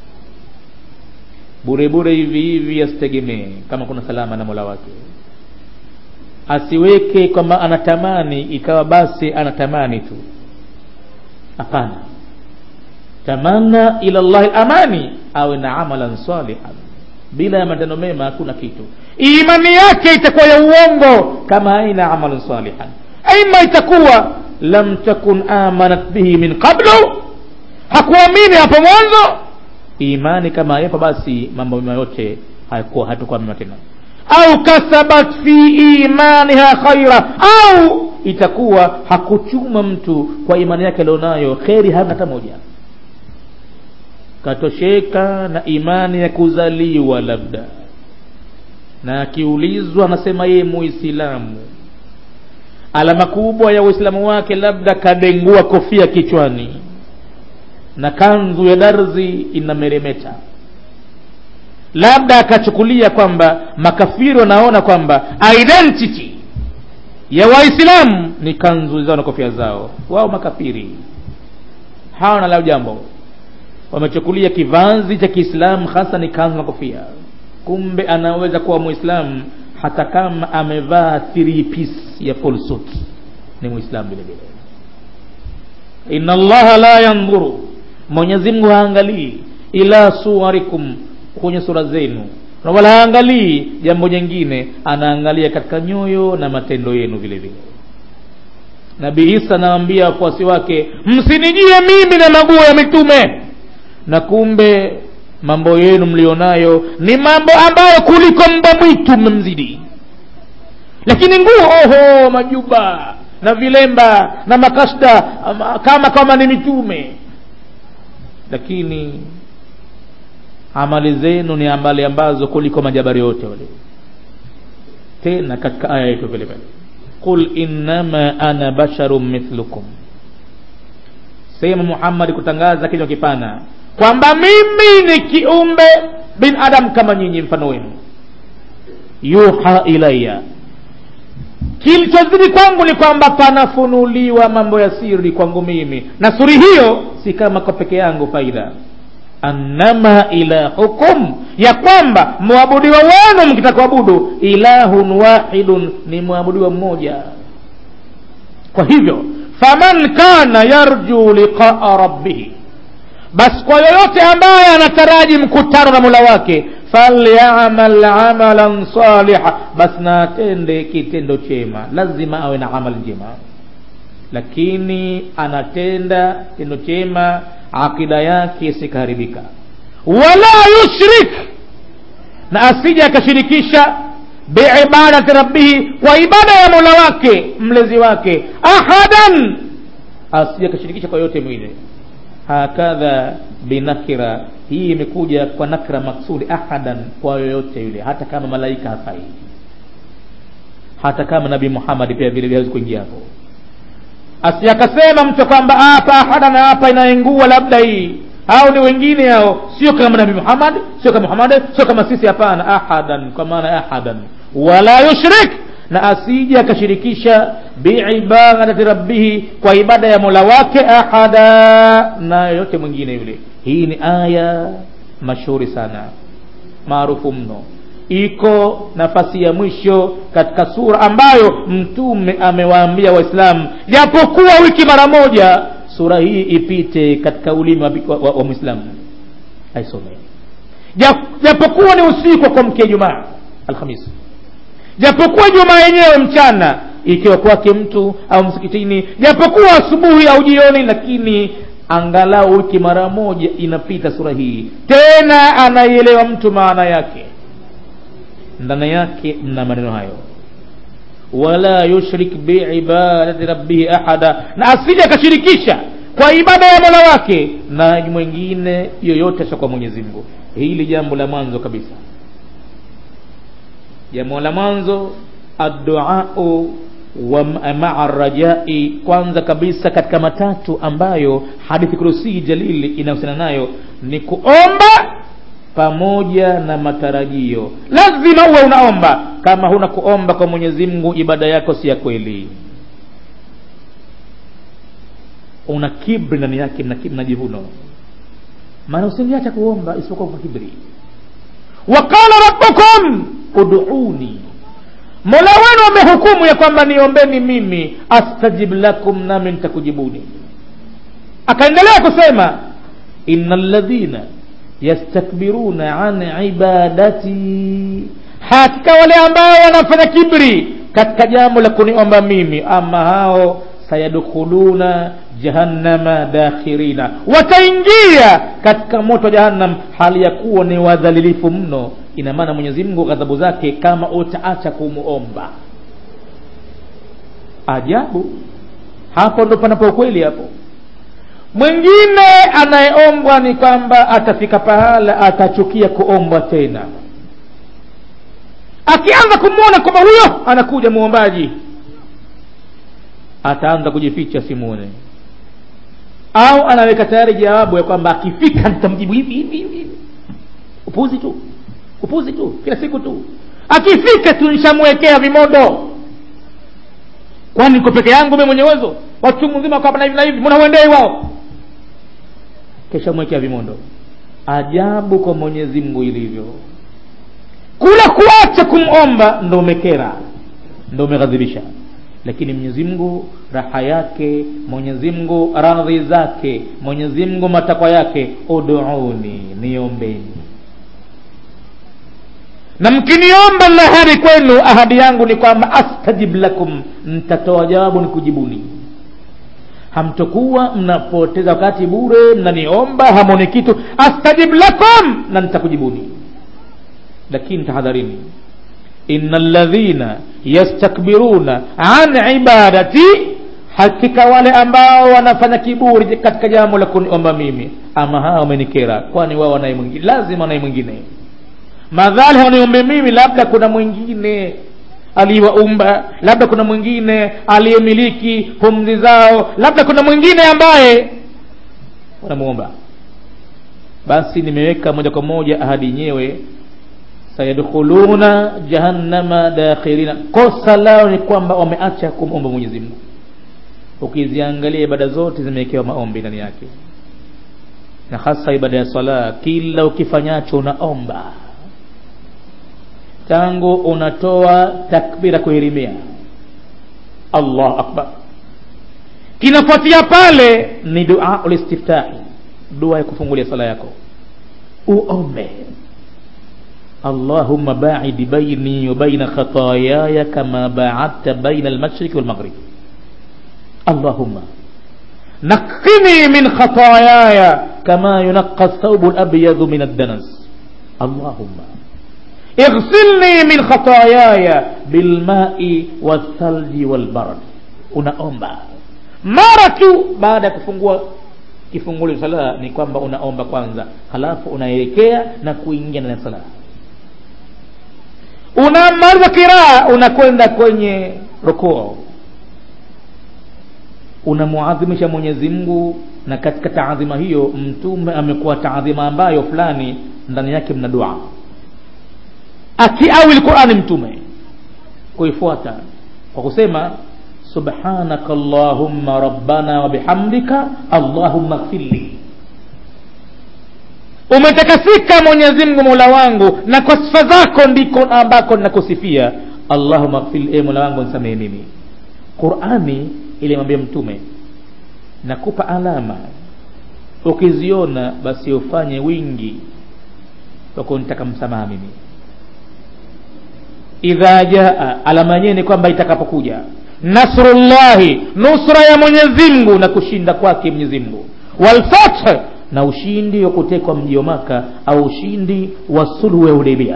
bure bure hivi hivi asitegemee kama kuna salama na mola wake asiweke kwamba anatamani ikawa basi anatamani tu hapana tamana ila llahi amani awe na amalan salihan bila ya matendo mema hakuna kitu imani yake itakuwa ya uongo kama haina amalan salihan aima itakuwa lam takun amanat bihi min qablu hakuamini hapo mwanzo imani kama yapo basi mambo mema yote hayakuwa hatakuwa mema tena au kasabat fi imaniha khaira au itakuwa hakuchuma mtu kwa imani yake alionayo kheri hana hata moja katosheka na imani ya kuzaliwa labda na akiulizwa anasema yeye muislamu alama kubwa ya uislamu wake labda kadengua kofia kichwani na kanzu ya darzi inameremeta labda akachukulia kwamba makafiri wanaona kwamba identity ya waislamu ni kanzu zao na kofia zao wao makafiri hawana lao jambo wamechukulia kivazi cha kiislamu hasa ni kanzu na kofia kumbe anaweza kuwa mwislamu hata kama amevaa three piece ya full suit ni mwislamu vile vile inna allaha la yandhuru mwenyezi mungu haangalii ila suwarikum kwenye sura zenu na wala haangalii jambo jingine anaangalia katika nyoyo na matendo yenu vile vile nabii isa anawaambia wafuasi wake msinijie mimi na maguo ya mitume na kumbe mambo yenu mlionayo ni mambo ambayo kuliko mbwa mwitu mmemzidi lakini nguo oho majuba na vilemba na makashda kama kama ni mitume lakini amali zenu ni amali ambazo kuliko majabari yote wale tena katika aya yetu vile vile qul innama ana basharun mithlukum sema muhammadi kutangaza kinywa kipana kwamba mimi ni kiumbe binadamu kama nyinyi mfano wenu yuha ilaya kilichozidi kwangu ni kwamba panafunuliwa mambo ya siri kwangu mimi na suri hiyo si kama kwa peke yangu faida annama ilahukum ya kwamba mwabudiwa wenu mkitaka kuabudu ilahun wahidun ni mwabudiwa mmoja kwa hivyo faman kana yarju liqaa rabbihi basi kwa yoyote ambaye anataraji mkutano na mula wake falyamal amalan saliha basi na atende kitendo chema lazima awe na amali njema lakini anatenda kitendo chema akida yake isikaharibika wala yushrik na asije akashirikisha biibadati rabbihi kwa ibada ya mola wake mlezi wake ahadan asije akashirikisha kwa yote mwingine hakadha binakira hii imekuja kwa nakra maksudi ahadan kwa yoyote yule hata kama malaika hafai hata kama nabii muhammad pia vile vile hawezi kuingia hapo asiakasema mtu kwamba hapa ahada na hapa inaingua labda hii au ni wengine hao sio kama nabii muhammad sio kama muhammad sio kama sisi hapana ahadan kwa maana ahadan wala yushrik na asije akashirikisha biibadati rabbihi kwa ibada ya mola wake ahada na yoyote mwingine yule hii ni aya mashuhuri sana maarufu mno iko nafasi ya mwisho katika sura ambayo mtume amewaambia waislamu japokuwa wiki mara moja sura hii ipite katika ulimi wa, wa, wa, wa mwislamu aisome japokuwa ni usiku wa kuamkia jumaa alhamisi japokuwa jumaa yenyewe mchana ikiwa kwake mtu au msikitini japokuwa asubuhi au jioni lakini angalau wiki mara moja inapita sura hii tena anaielewa mtu maana yake ndani yake mna maneno hayo wala yushrik biibadati rabbihi ahada na asije akashirikisha kwa ibada ya mola wake na mwingine yoyote sio kwa mwenyezi mungu hili jambo la mwanzo kabisa jambo la mwanzo adduau wa maa rajai kwanza kabisa katika matatu ambayo hadithi kurusii jalili inahusiana nayo ni kuomba pamoja na matarajio lazima uwe unaomba kama huna kuomba kwa mwenyezi mungu ibada yako si ya kweli una kibri ndani yake na jivuno maana usiliacha kuomba isipokuwa kwa kibri waqala rabbukum uduuni mola wenu amehukumu ya kwamba niombeni mimi astajib lakum nami nitakujibuni akaendelea kusema ina ladhina yastakbiruna an ibadati hakika wale ambao wanafanya kibri katika jambo la kuniomba mimi ama hao sayadkhuluna jahannama dakhirina wataingia katika moto wa jahannam hali ya kuwa ni wadhalilifu mno ina maana mwenyezi mungu ghadhabu zake kama utaacha kumuomba ajabu hapo ndo panapo ukweli hapo mwingine anayeombwa ni kwamba atafika pahala atachukia kuombwa tena akianza kumwona kwamba huyo anakuja muombaji ataanza kujificha simuone au anaweka tayari jawabu ya kwamba akifika nitamjibu hivi hivi hivi upuzi tu upuzi tu kila siku tu akifika tu nishamwekea vimondo kwani niko peke yangu mimi mwenye uwezo watu mzima kwa na hivi na hivi mbona uendei wao kisha mwekea vimondo ajabu kwa mwenyezi mungu ilivyo kula kuacha kumomba ndo umekera ndo umeghadhibisha lakini mwenyezi mungu raha yake mwenyezi mungu radhi zake mwenyezi mungu matakwa yake uduuni niombeni na mkiniomba na ahadi kwenu ahadi yangu ni kwamba astajib lakum nitatoa jawabu ni kujibuni hamtokuwa mnapoteza wakati bure mnaniomba hamoni kitu astajib lakum na nitakujibuni lakini tahadharini ina ladhina yastakbiruna an ibadati hakika wale ambao wanafanya kiburi katika jambo la kuniomba mimi ama hawa wamenikera kwani wao wanaye mwingine lazima wanaye mwingine madhali hawaniombe mimi labda kuna mwingine aliyewaumba labda kuna mwingine aliyemiliki pumzi zao labda kuna mwingine ambaye wanamuomba basi nimeweka moja kwa moja ahadi yenyewe sayadkhuluna jahannama dakhirina kosa lao ni kwamba wameacha kumomba mwenyezi mungu ukiziangalia ibada zote zimewekewa maombi ndani yake na hasa ibada ya sala kila ukifanyacho unaomba tangu unatoa takbira kuhirimia allah akbar kinafuatia pale ni dua ulistiftahi dua ya kufungulia sala yako uombe اللهم باعد بيني وبين خطاياي كما باعدت بين المشرق والمغرب اللهم نقني من خطاياي كما ينقى الثوب الأبيض من الدنس اللهم اغسلني من خطاياي بالماء والثلج والبرد unaomba mara tu baada ya kufungua kifungulio sala ni kwamba unaomba kwanza halafu unaelekea na kuingia ndani ya sala unamaliza kiraa unakwenda kwenye rukuu unamuadhimisha mwenyezi mungu na katika taadhima hiyo mtume amekuwa taadhima ambayo fulani ndani yake mna dua akiawi lqurani mtume kuifuata kwa kusema subhanaka allahumma rabbana wa bihamdika allahumma gfirli umetakasika mwenyezi mungu mola wangu na kwa sifa zako ndiko ambako ninakusifia allahuma gfir e mola wangu nisamehe mimi qurani ilimwambia mtume nakupa alama ukiziona basi ufanye wingi wa kunitaka msamaha mimi idha jaa alama yenyewe ni kwamba itakapokuja nasrullahi nusra ya mwenyezi mungu na kushinda kwake mwenyezi mungu walfath na ushindi wa kutekwa mji wa maka au ushindi wa sulhu ya hudaibia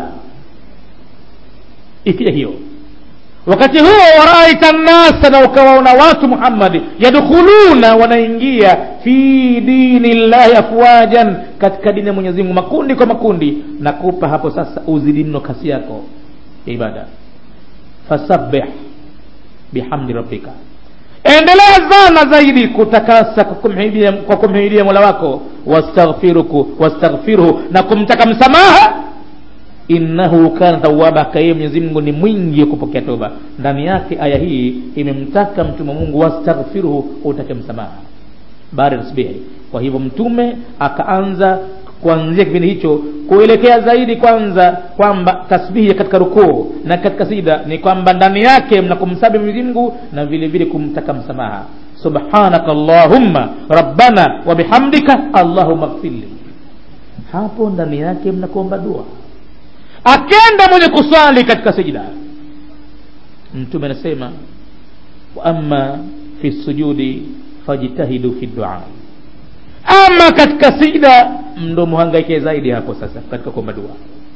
ikija hiyo wakati huo waraita nnasa na ukawaona watu muhammadi yadkhuluna wanaingia fi dini llahi afwajan katika dini ya mwenyezi mungu makundi kwa makundi nakupa hapo sasa uzidi mno kasi yako ya ibada fasabbih bihamdi rabbika endelea sana zaidi kutakasa kwa kumhidia mola wako wastaghfiruku wastaghfiruhu na kumtaka msamaha innahu kana tawaba akaye mwenyezi mungu ni mwingi wa kupokea toba ndani yake aya hii imemtaka mtume mungu wastaghfiruhu utake msamaha baada ya tasbihi kwa hivyo mtume akaanza kuanzia kipindi hicho kuelekea zaidi kwanza kwamba tasbihi katika rukuu na katika sida ni kwamba ndani yake mna kumsabi mwenyezi mungu na vile vile kumtaka msamaha subhanaka allahumma rabbana wa bihamdika allahumma gfirli hapo ndani yake mnakuomba dua akenda mwenye kuswali katika sijida mtume anasema wa amma fi sujudi fajtahidu fi dua ama katika sijida ndo muhangaike zaidi hapo sasa katika kuomba dua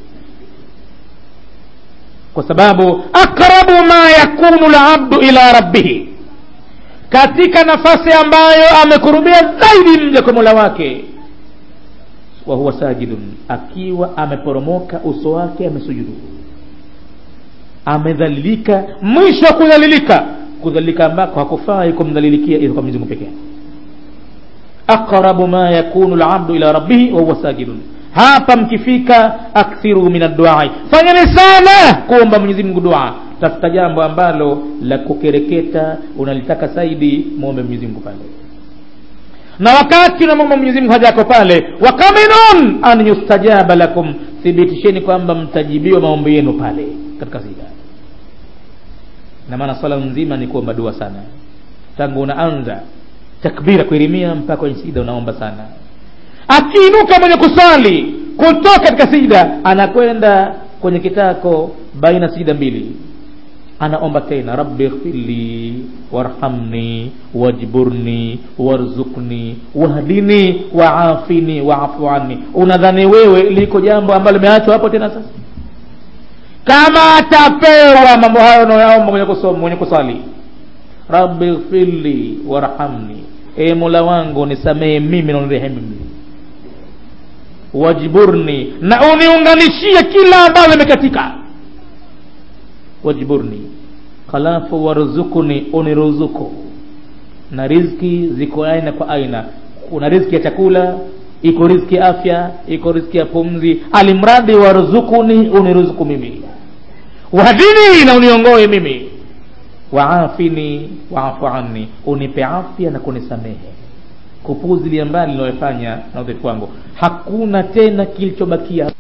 kwa sababu aqrabu ma yakunu labdu ila rabbihi katika nafasi ambayo amekurubia zaidi mja kwa mola wake wa huwa sajidun akiwa ameporomoka uso wake amesujudu amedhalilika mwisho wa kudhalilika kudhalilika ambako hakufai kumdhalilikia ila kwa Mwenyezi Mungu pekee aqrabu ma yakunu labdu ila rabbihi wahuwa sajidun hapa mkifika akthiru min adduai fanyeni sana kuomba mwenyezi mungu dua tafuta jambo ambalo la kukereketa unalitaka zaidi mwombe mwenyezi mungu pale na wakati unamwomba mwenyezi mungu haja yako pale wakaminun an yustajaba lakum thibitisheni kwamba mtajibiwa maombi yenu pale katika sida na maana swala nzima ni kuomba dua sana tangu unaanza takbira kuirimia mpaka kwenye sida unaomba sana akiinuka mwenye kusali kutoka katika sida anakwenda kwenye kitako baina sida mbili anaomba tena rabbi ighfirli warhamni wajburni warzukni wahdini waafini waafu anni unadhani wewe liko jambo ambalo limeachwa hapo tena sasa kama atapewa mambo hayo unayoyaomba mwenye kusoma mwenye kusali rabbi ighfirli warhamni e mola wangu nisamehe mimi na unirehemu mimi wajburni na uniunganishie kila ambalo imekatika wajburni halafu waruzukuni uniruzuku na riziki ziko aina kwa aina kuna riziki ya chakula iko riziki ya afya iko riziki ya pumzi alimradi waruzukuni uniruzuku mimi wahdini na uniongoe mimi waafini waafu anni unipe afya na kunisamehe kupuzilia mbali linayofanya na udhaifu wangu hakuna tena kilichobakia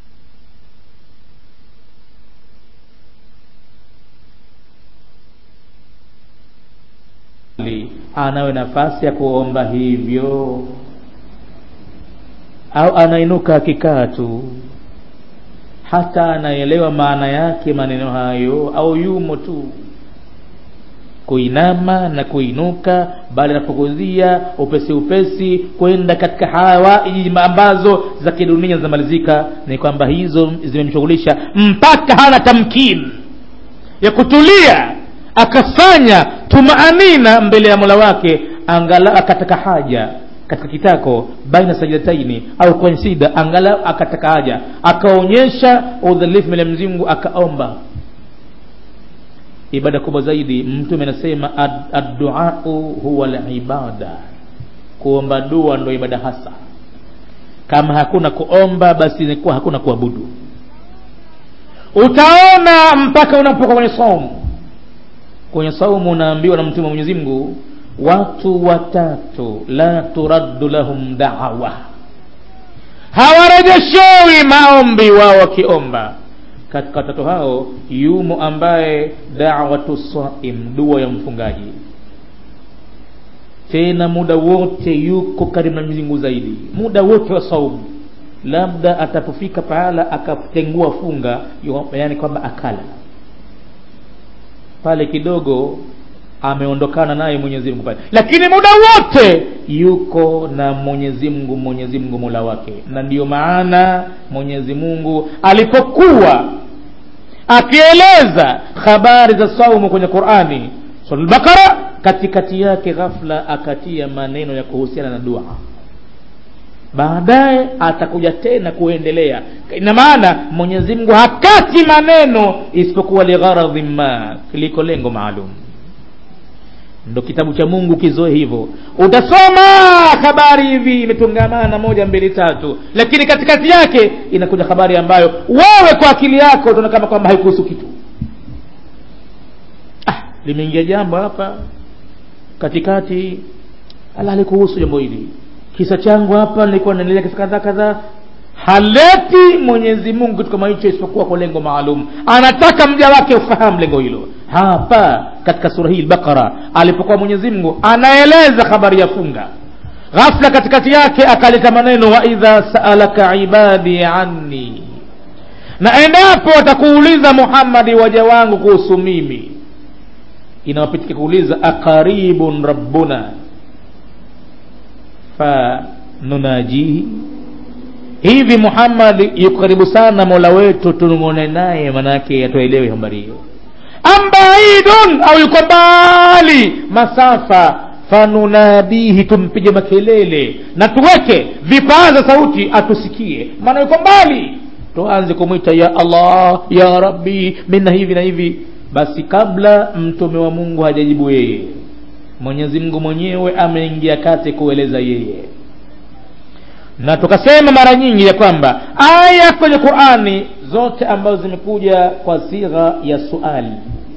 anawe nafasi ya kuomba hivyo au anainuka akikaa tu hata anaelewa maana yake maneno hayo au yumo tu kuinama na kuinuka bali anapokuzia upesi upesi kwenda katika hawaiji ambazo za kidunia zinamalizika ni kwamba hizo zimemshughulisha mpaka hana tamkini ya kutulia akafanya tumaanina mbele ya mola wake angalau akataka haja katika kitako baina sajidataini au kwenye sida angalau akataka haja akaonyesha udhalifu mbele ya Mwenyezi Mungu akaomba ibada kubwa zaidi mtume anasema adduau huwa libada kuomba dua ndo ibada hasa kama hakuna kuomba basi inakuwa hakuna kuabudu utaona mpaka unapoka kwenye saumu kwenye saumu unaambiwa na mtume wa Mwenyezi Mungu watu watatu la turaddu lahum da'wa hawarejeshewi maombi wao wakiomba katika watatu hao yumo ambaye da'watu saim dua ya mfungaji tena muda wote yuko karibu na Mwenyezi Mungu zaidi muda wote wa saumu labda atapofika pahala akatengua funga yani kwamba akala pale kidogo ameondokana naye Mwenyezi Mungu pale, lakini muda wote yuko na Mwenyezi Mungu, Mwenyezi Mungu Mola wake. Na ndiyo maana Mwenyezi Mungu alipokuwa akieleza habari za saumu kwenye Qur'ani sura al-Baqara, katikati yake ghafla akatia maneno ya kuhusiana na dua baadaye atakuja tena kuendelea ina maana mwenyezi mungu hakati maneno isipokuwa ligharadhi ma liko lengo maalum ndo kitabu cha mungu kizoe hivyo utasoma habari hivi imetungamana moja mbili tatu lakini katikati yake inakuja habari ambayo wewe kwa akili yako utaona kama kwamba haikuhusu kitu ah, limeingia jambo hapa katikati ala halikuhusu jambo hili kisa changu hapa nilikuwa naendelea kisa kadhaa kadhaa haleti mwenyezi mungu kitu kama hicho isipokuwa kwa lengo maalum anataka mja wake ufahamu lengo hilo hapa katika sura hii al-Baqara alipokuwa Mwenyezi Mungu anaeleza habari ya funga ghafla katikati yake akaleta maneno wa idha saalaka ibadi anni na endapo watakuuliza Muhammadi waja wangu kuhusu mimi inawapitika kuuliza aqaribun rabbuna fa nunajihi hivi Muhammad yuko karibu sana Mola wetu tunungone naye manake atuelewe habari hiyo ambaidun au yuko mbali masafa fanunadihi tumpige makelele na tuweke vipaza sauti atusikie maana yuko mbali tuanze kumwita ya allah ya rabbi mina hivi na hivi basi kabla mtume wa mungu hajajibu yeye mwenyezi mungu mwenyewe ameingia kati kueleza yeye na tukasema mara nyingi ya kwamba aya kwenye qurani zote ambazo zimekuja kwa sigha ya suali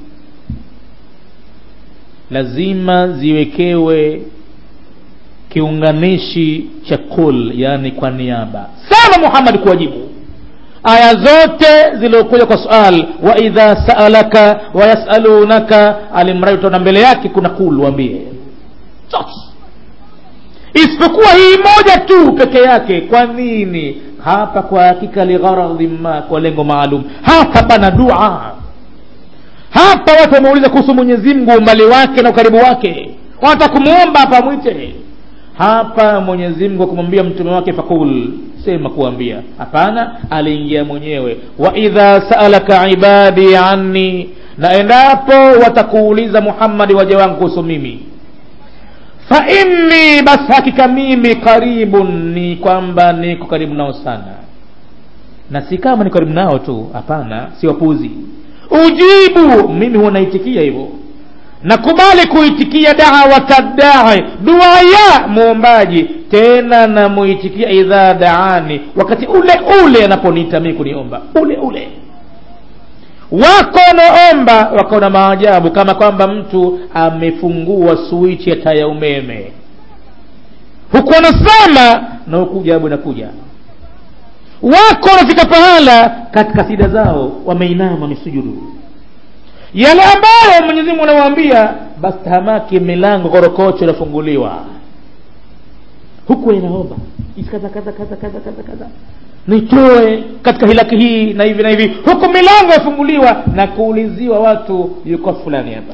lazima ziwekewe kiunganishi cha kul yani kwa niaba sema muhammad kuwajibu aya zote ziliokuja kwa sual wa idha saalaka wayasalunaka alimradi utaona mbele yake kuna kul wambie zote isipokuwa hii moja tu peke yake kwa nini hapa kwa hakika ligharadhi ma kwa lengo maalum hapa pana dua hapa watu wameuliza kuhusu mwenyezi mungu umbali wake na ukaribu wake wanataka kumwomba hapa mwite hapa mwenyezi mungu akumwambia mtume wake fakul sema kuambia hapana aliingia mwenyewe wa idha saalaka ibadi anni na endapo watakuuliza muhammadi waja wangu kuhusu mimi fa inni basi hakika mimi karibun ni kwamba niko karibu nao sana na si kama ni karibu nao tu hapana si wapuzi ujibu mimi huwa naitikia hivyo nakubali kuitikia dawata dai dua ya muombaji tena namuitikia idha daani wakati ule ule anaponiita mimi kuniomba ule ule wako wanaomba wako na maajabu kama kwamba mtu amefungua swichi ya taa ya umeme huku wanasema na huku jabu inakuja wako wanafika pahala katika sida zao wameinama wamesujudu yale ambayo mwenyezi mungu anawaambia basi tahamaki milango korokocho inafunguliwa huku inaomba kaza kaza kaza kaza kaza kaza nitoe katika hilaki hii na hivi na hivi huku milango yafunguliwa na kuuliziwa watu yuko fulani hapa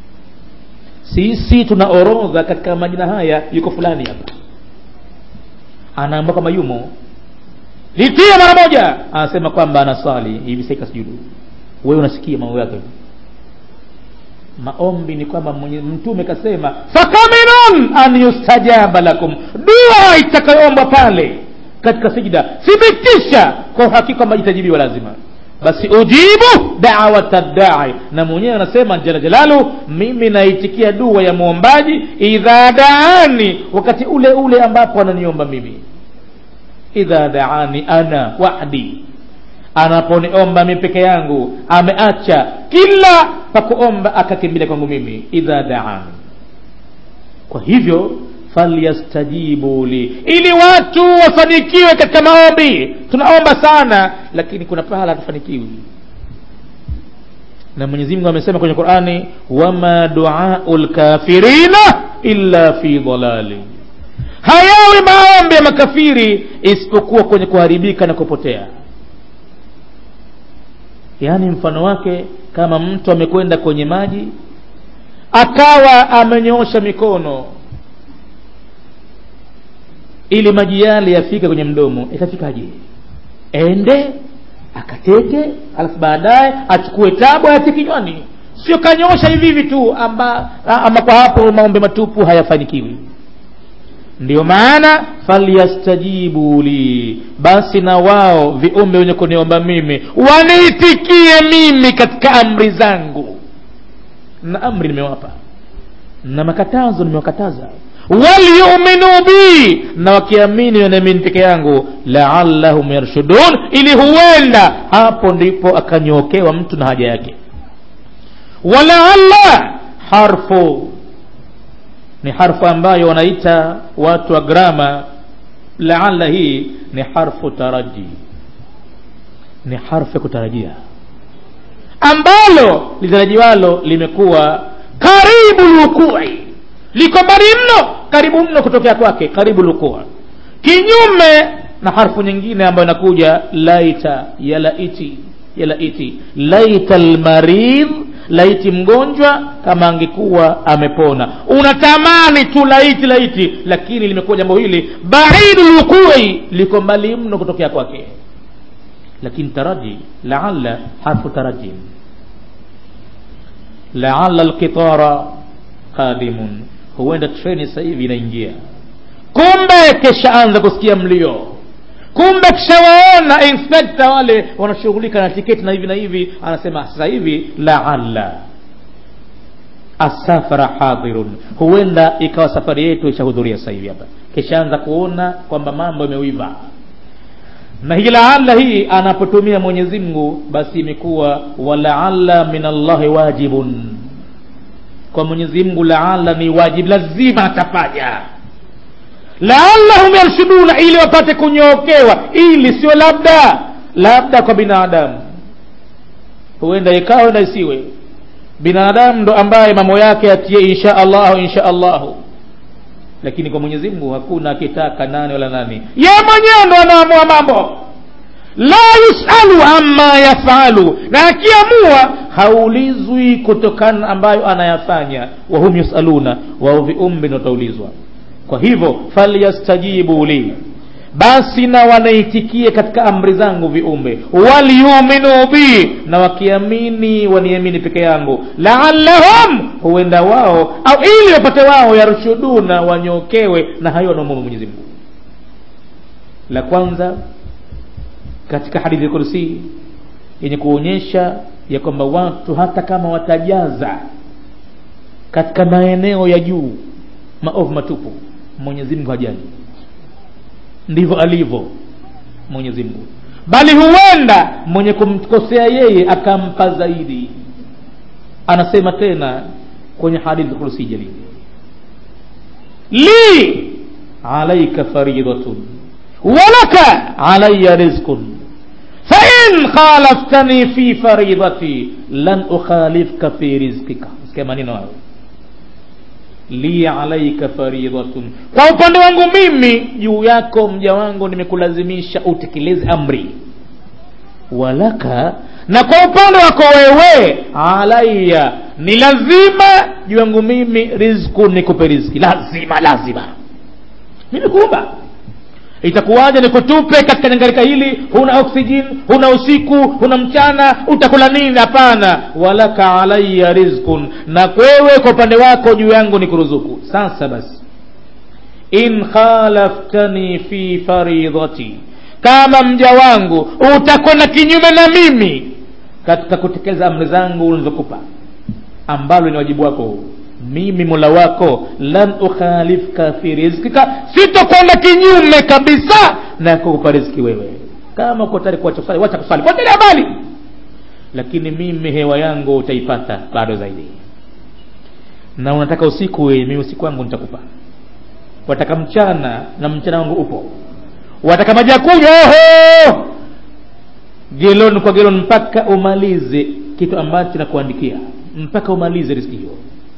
sisi tuna orodha katika majina haya yuko fulani hapa anaambia kwamba yumo litie mara moja anasema kwamba anaswali hivi sasa sujudu wewe unasikia mambo yake maombi ni kwamba mtume kasema fakaminun an yustajaba lakum dua itakayoombwa pale katika sijida thibitisha kwa uhakika kwamba itajibiwa lazima basi ujibu dawata dai na mwenyewe anasema jala jalalu mimi naitikia dua ya mwombaji idha daani wakati ule ule ambapo ananiomba mimi idha daani ana wahdi anaponiomba mi peke yangu ameacha kila pakuomba akakimbilia kwangu mimi idha daani kwa hivyo falyastajibu li ili watu wafanikiwe katika maombi tunaomba sana lakini kuna pahala hatufanikiwi na mwenyezi mungu amesema kwenye qurani wama duau lkafirina illa fi dalali hayawi maombi ya makafiri isipokuwa kwenye kuharibika na kupotea yaani mfano wake kama mtu amekwenda kwenye maji akawa amenyoosha mikono ili maji yale yafike kwenye mdomo itafikaje ende akateke alafu baadaye achukue tabu ayate kinywani sio kanyosha hivi hivi tu amba, ama kwa hapo maombe matupu hayafanikiwi ndio maana falyastajibu li basi na wao viumbe wenye kuniomba mimi waniitikie mimi katika amri zangu na amri nimewapa na makatazo nimewakataza walyuminu bi na wakiamini na mimi peke yangu laallahum yarshudun ili huenda hapo ndipo akanyokewa mtu na haja yake walaalla harfu ni harfu ambayo wanaita watu wa grama laalla hii ni harfu taraji ni harfu ya kutarajia ambalo litarajiwalo limekuwa karibu lukui liko mbali mno karibu mno kutokea kwake karibu lukua kinyume na harfu nyingine ambayo inakuja laita ya laiti ya laiti laita lmaridh laiti mgonjwa kama angekuwa amepona unatamani tu laiti laiti lakini limekuwa jambo hili baidu lukui liko mbali mno kutokea kwake lakini taraji laala harfu taraji laala lqitara qadimun huenda treni sasa hivi inaingia kumbe keshaanza kusikia mlio kumbe kishawaona inspekta wale wanashughulika na tiketi na hivi na hivi anasema sasa hivi laala asafara hadhirun huenda ikawa safari yetu ishahudhuria sasa hivi hapa kishaanza kuona kwamba mambo yamewiva na hii laala hii anapotumia mwenyezi mungu basi imekuwa walaala min allahi wajibun kwa mwenyezi mungu laala ni wajib lazima atafanya laallahum yarshuduna ili wapate kunyookewa ili sio labda labda kwa binadamu huenda ikawa huenda isiwe binadamu ndo ambaye mambo yake atie insha allahu insha allahu lakini kwa mwenyezi mungu hakuna akitaka nani wala nani ye mwenyewe ndo anaamua mambo la yusalu amma yafalu na akiamua haulizwi kutokana ambayo anayafanya wahum yusaluna wao viumbe ndo wataulizwa kwa hivyo falyastajibu li basi na wanaitikie katika amri zangu viumbe walyuminu bi na wakiamini waniamini peke yangu laallahum huenda wao au ili wapate wao yarshuduna wanyokewe na hayo wanaomuru mwenyezi mungu la kwanza katika hadithi kursi yenye kuonyesha ya kwamba watu hata kama watajaza katika maeneo ya juu maovu matupu mwenyezi mungu hajali ndivyo alivyo mwenyezi mungu bali huenda mwenye kumkosea yeye akampa zaidi anasema tena kwenye hadithi kursi jalili li alaika faridatun walaka alaya rizqun fain khalaftani fi faridati lan ukhalifka fi rizqika sikia maneno hayo li alaika faridatun kwa upande wangu mimi juu yako mja wangu nimekulazimisha utekeleze amri walaka na kwa upande wako wewe alaya ni lazima juu yangu mimi rizku nikupe rizki lazima lazima mimi kuumba itakuwaje nikutupe katika jangarika hili huna oksijeni huna usiku huna mchana utakula nini hapana walaka alaya rizkun na kwewe kwa upande wako juu yangu ni kuruzuku sasa basi in khalaftani fi faridati kama mja wangu utakwenda kinyume na mimi katika kutekeleza amri zangu ulizokupa ambalo ni wajibu wako huu mimi mola wako lan ukhalifka fi rizkika sitokwenda kinyume kabisa na kukupa riziki wewe kama uko tayari kuacha kusali wacha kusali kwa mbali lakini mimi hewa yangu utaipata bado zaidi na unataka usiku wewe mimi usiku wangu nitakupa wataka mchana na mchana wangu upo wataka maji ya kunywa oho geloni kwa geloni mpaka umalize kitu ambacho nakuandikia mpaka umalize riziki hiyo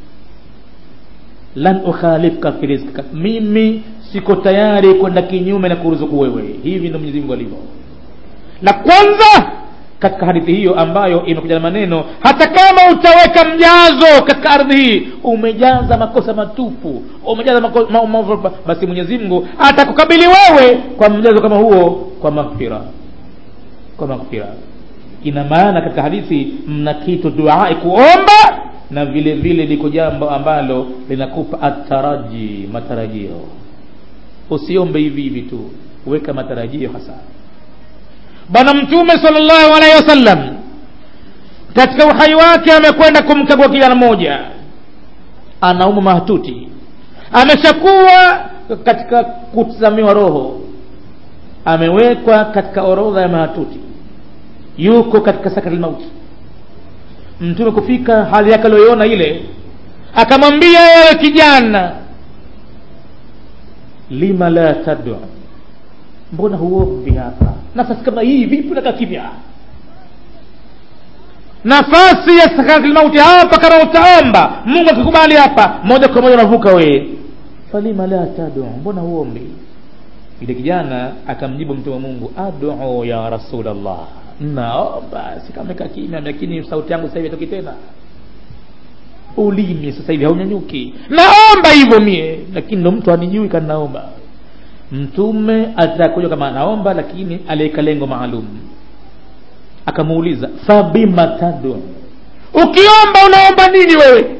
lan ukhalifka fi rizkika mimi siko tayari kwenda kinyume na kuruzuku wewe hivi ndo mwenyezi mungu alivyo la kwanza katika hadithi hiyo ambayo imekuja na maneno hata kama utaweka mjazo katika ardhi hii umejaza makosa matupu umejaza mako, ma, ma, basi mwenyezi mungu atakukabili wewe kwa mjazo kama huo kwa maghfira kwa maghfira ina maana katika hadithi mna kitu duai kuomba na vile vile liko jambo ambalo linakupa ataraji matarajio usiombe hivi hivi tu weka matarajio hasa bwana mtume salllahu alaihi wasallam katika uhai wake amekwenda kumkagua kijana mmoja anauma mahatuti ameshakuwa katika kutazamiwa roho amewekwa katika orodha ya mahatuti yuko katika sakati mauti mtume kufika hali yake aliyoiona ile akamwambia wewe kijana lima la tadua mbona huombi hapa nafasi kama hii vipi unakaa kimya nafasi ya sakaratil mauti hapa kama utaomba mungu akikubali hapa moja kwa moja unavuka wee falima la tadua mbona huombi yule kijana akamjibu mtume wa mungu adu ya rasulllah naomba sikameka kimya lakini sauti yangu sasa hivi atoki tena ulimi sasa hivi haunyanyuki naomba hivyo mie lakini ndo mtu anijui kanaomba mtume atakuja kama anaomba lakini aliweka lengo maalum akamuuliza fabima tadu ukiomba unaomba nini wewe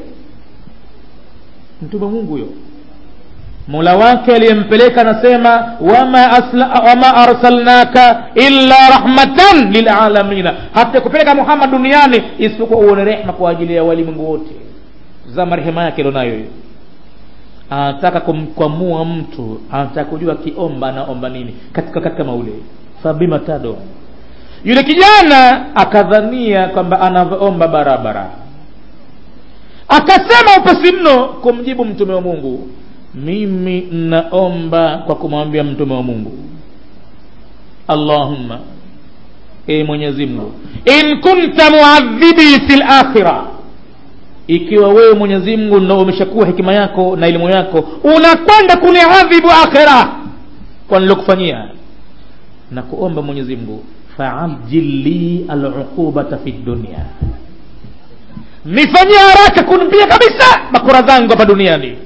mtume mungu huyo mola wake aliyempeleka anasema wama, asla, wama arsalnaka illa rahmatan lilalamina hata kupeleka muhammad duniani isipokuwa uone rehma kwa ajili ya walimwengu wote za marehema yake alionayo hiyo anataka kumkwamua mtu anataka kujua akiomba anaomba nini katika katika maule fabima tado yule kijana akadhania kwamba anavyoomba barabara akasema upesi mno kumjibu mtume wa mungu mimi naomba kwa kumwambia mtume wa mungu allahumma e mwenyezi mungu in kunta muadhibi fi lakhira ikiwa wewe mwenyezi mungu ndo umeshakuwa hekima yako na elimu yako unakwenda kuniadhibu akhira kwa nilokufanyia na kuomba mwenyezi mungu faajil li aluqubata fi dunia nifanyie haraka kunipia kabisa bakora zangu hapa duniani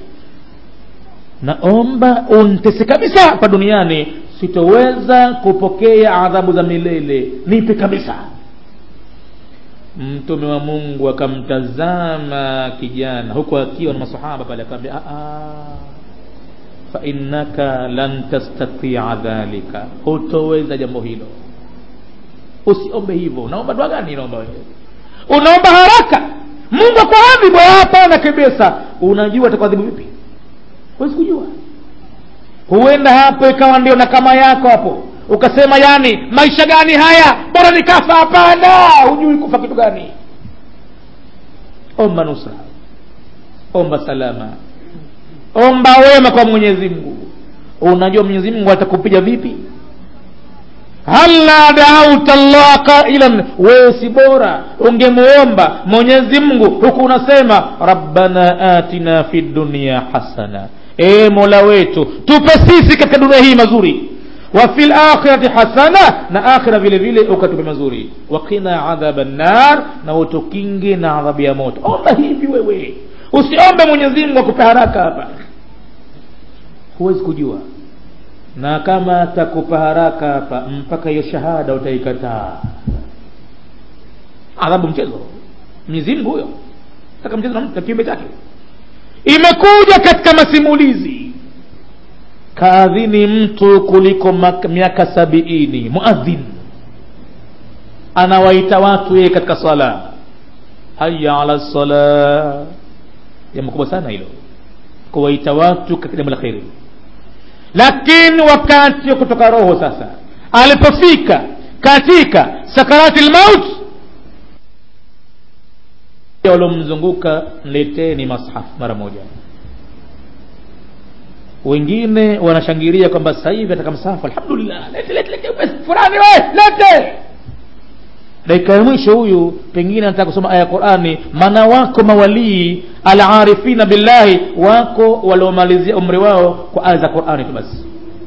naomba untese kabisa hapa duniani sitoweza kupokea adhabu za milele nipe kabisa mtume wa mungu akamtazama kijana huku akiwa na masahaba pale akamwambia fainnaka lan tastatia dhalika hutoweza jambo hilo usiombe hivyo unaomba dua gani unaomba wewe unaomba haraka mungu akuadhibu hapana kabisa unajua atakuadhibu vipi huwezi kujua huenda hapo ikawa ndio na kama yako hapo ukasema yani maisha gani haya bora nikafa hapana hujui kufa kitu gani omba nusra omba salama omba wema kwa mwenyezi mungu unajua mwenyezi mungu atakupiga vipi hala dauta llah qailan wewe si bora ungemuomba mwenyezi mungu huku unasema rabbana atina fi dunia hasana e mola wetu tupe sisi katika dunia hii mazuri wa fi lakhirati hasana na akhira vile vile ukatupe mazuri wakina adhaba nnar na utukinge na adhabu ya moto omba hivi wewe usiombe mwenyezi mungu akupe haraka hapa huwezi kujua na kama atakupa haraka hapa mpaka hiyo shahada utaikataa adhabu mchezo mwenyezi mungu huyo taka mchezo na mtu na kiumbe chake imekuja katika masimulizi kaadhini mtu kuliko miaka sabiini muadhin anawaita watu yeye katika sala haya ala sala jambo kubwa sana hilo kuwaita watu katika jambo la kheri lakini wakati wa kutoka roho sasa alipofika katika sakarati lmaut waliomzunguka mleteni mashaf mara moja wengine wanashangilia kwamba sasa hivi ataka msahafu alhamdulillah lete lete lete fulani we lete dakika ya mwisho huyu pengine anataka kusoma aya ya qurani maana wako mawalii alarifina billahi wako waliomalizia umri wao kwa aya za qurani tu basi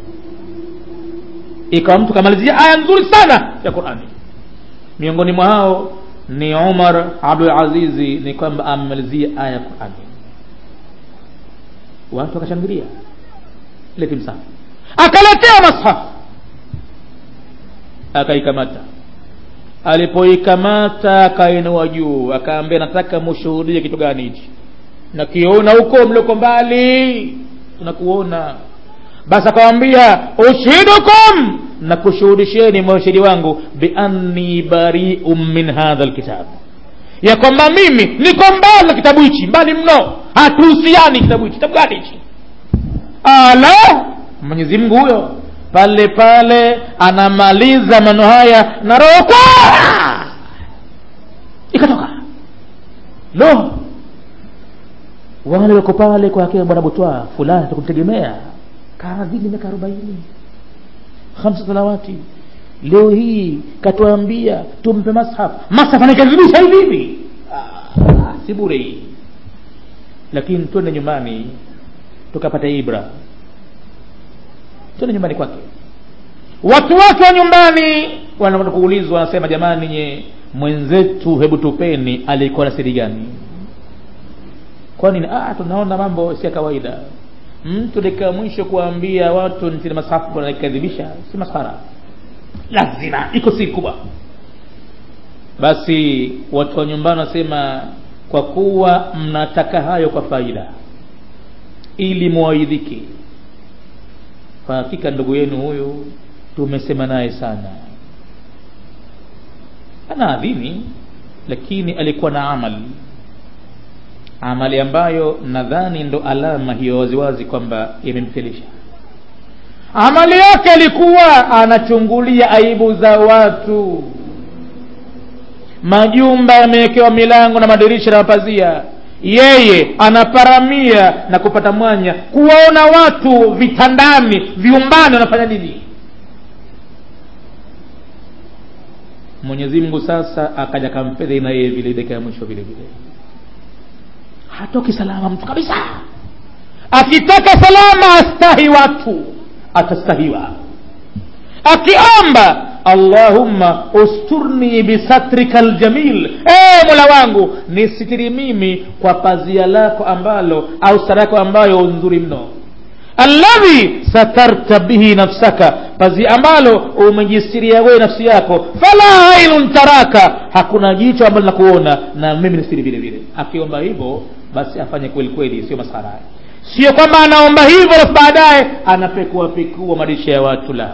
ikawa mtu kamalizia aya nzuri sana ya qurani miongoni mwa hao ni umar abdulazizi ni kwamba amemalizia aya ya qurani watu wakashangilia leti msahafu akaletea mashafu akaikamata alipoikamata akainua juu akaambia nataka mushuhudie kitu gani hichi nakiona huko mlioko mbali tunakuona basi akawambia ushidukum na kushuhudisheni mashahidi wangu bianni barium min hadha lkitab ya kwamba mimi niko mbali na kitabu hichi mbali mno hatuhusiani kitabu hichi kitabu gani hichi ala mwenyezi mungu huyo pale pale anamaliza maneno haya na roho kwa ikatoka lo wale wako pale kwa akina bwana butwa fulani tukumtegemea kaadhini miaka arobaini hamsa salawati leo hii katuambia tumpe mashaf mashaf anaikadhibisha hivi hivi ah, si bure hii lakini twende nyumbani tukapata ibra twende nyumbani kwake watu wake wa nyumbani wanakwenda kuulizwa wanasema jamani nye mwenzetu hebu tupeni alikuwa na siri gani kwani ah, tunaona mambo si ya kawaida mtu dakika mwisho kuambia watu nchini masafu wanaikadhibisha si masara lazima iko siri kubwa basi watu wa nyumbani wanasema kwa kuwa mnataka hayo kwa faida ili muwaidhike kwa hakika ndugu yenu huyu tumesema naye sana ana adhini lakini alikuwa na amal amali ambayo nadhani ndo alama hiyo waziwazi kwamba imemfilisha amali yake ilikuwa anachungulia aibu za watu majumba yamewekewa milango na madirisha na mapazia yeye anaparamia na kupata mwanya kuwaona watu vitandani viumbani wanafanya nini mwenyezi mungu sasa akaja kamfedhi na yeye vile dakika ya mwisho vile vile hatoki salama mtu kabisa akitaka salama astahi watu atastahiwa akiomba allahumma usturni bisatrika ljamil e mola wangu nisitiri mimi kwa pazia lako ambalo au sara yako ambayo nzuri mno alladhi satarta bihi nafsaka pazia ambalo umejistiria wewe nafsi yako fala ainun taraka hakuna jicho ambalo linakuona na mimi nisiri vile vile akiomba hivyo basi afanye kweli kweli sio masara sio kwamba anaomba hivyo alafu baadaye anapekua pekua maisha ya watu la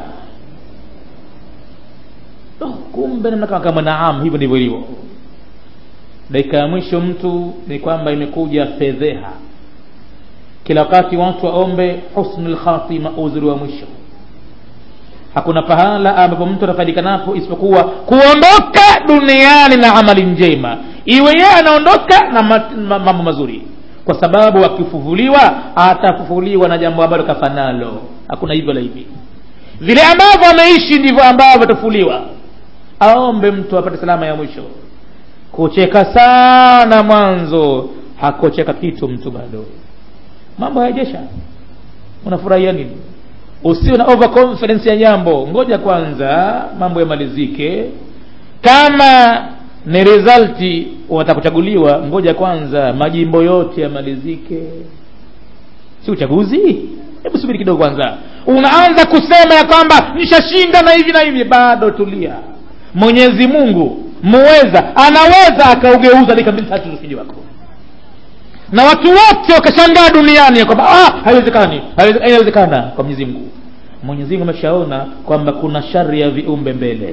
oh, kumbe namna kama kama naam hivyo ndivyo ilivyo dakika ya mwisho mtu ni kwamba imekuja fedheha kila wakati watu waombe husnul khatima uzuri wa mwisho hakuna pahala ambapo mtu atafaidikanapo isipokuwa kuondoka duniani na amali njema iwe yeye anaondoka na mambo ma, mazuri kwa sababu akifufuliwa atafufuliwa na jambo ambalo kafanalo hakuna hivyo la hivi vile ambavyo ameishi ndivyo ambavyo atafufuliwa aombe mtu apate salama ya mwisho kucheka sana mwanzo hakucheka kitu mtu bado mambo hayajesha unafurahia nini usiwe na overconfidence ya jambo ngoja kwanza mambo yamalizike kama ni resulti unataka kuchaguliwa ngoja kwanza majimbo yote yamalizike si uchaguzi hebu subiri kidogo kwanza unaanza kusema ya kwamba nishashinda na hivi na hivi bado tulia mwenyezi mungu muweza anaweza akaugeuza dakika mbili tatu ushindi wako na watu wote wakashangaa duniani ya kwamba ah, haiwezekani haiwezekana kwa mwenyezi mungu mwenyezi mungu ameshaona kwamba kuna shari ya viumbe mbele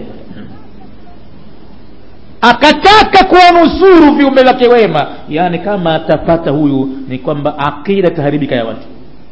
akataka kuwanusuru viumbe vyake wema yaani kama atapata huyu ni kwamba akida itaharibika ya watu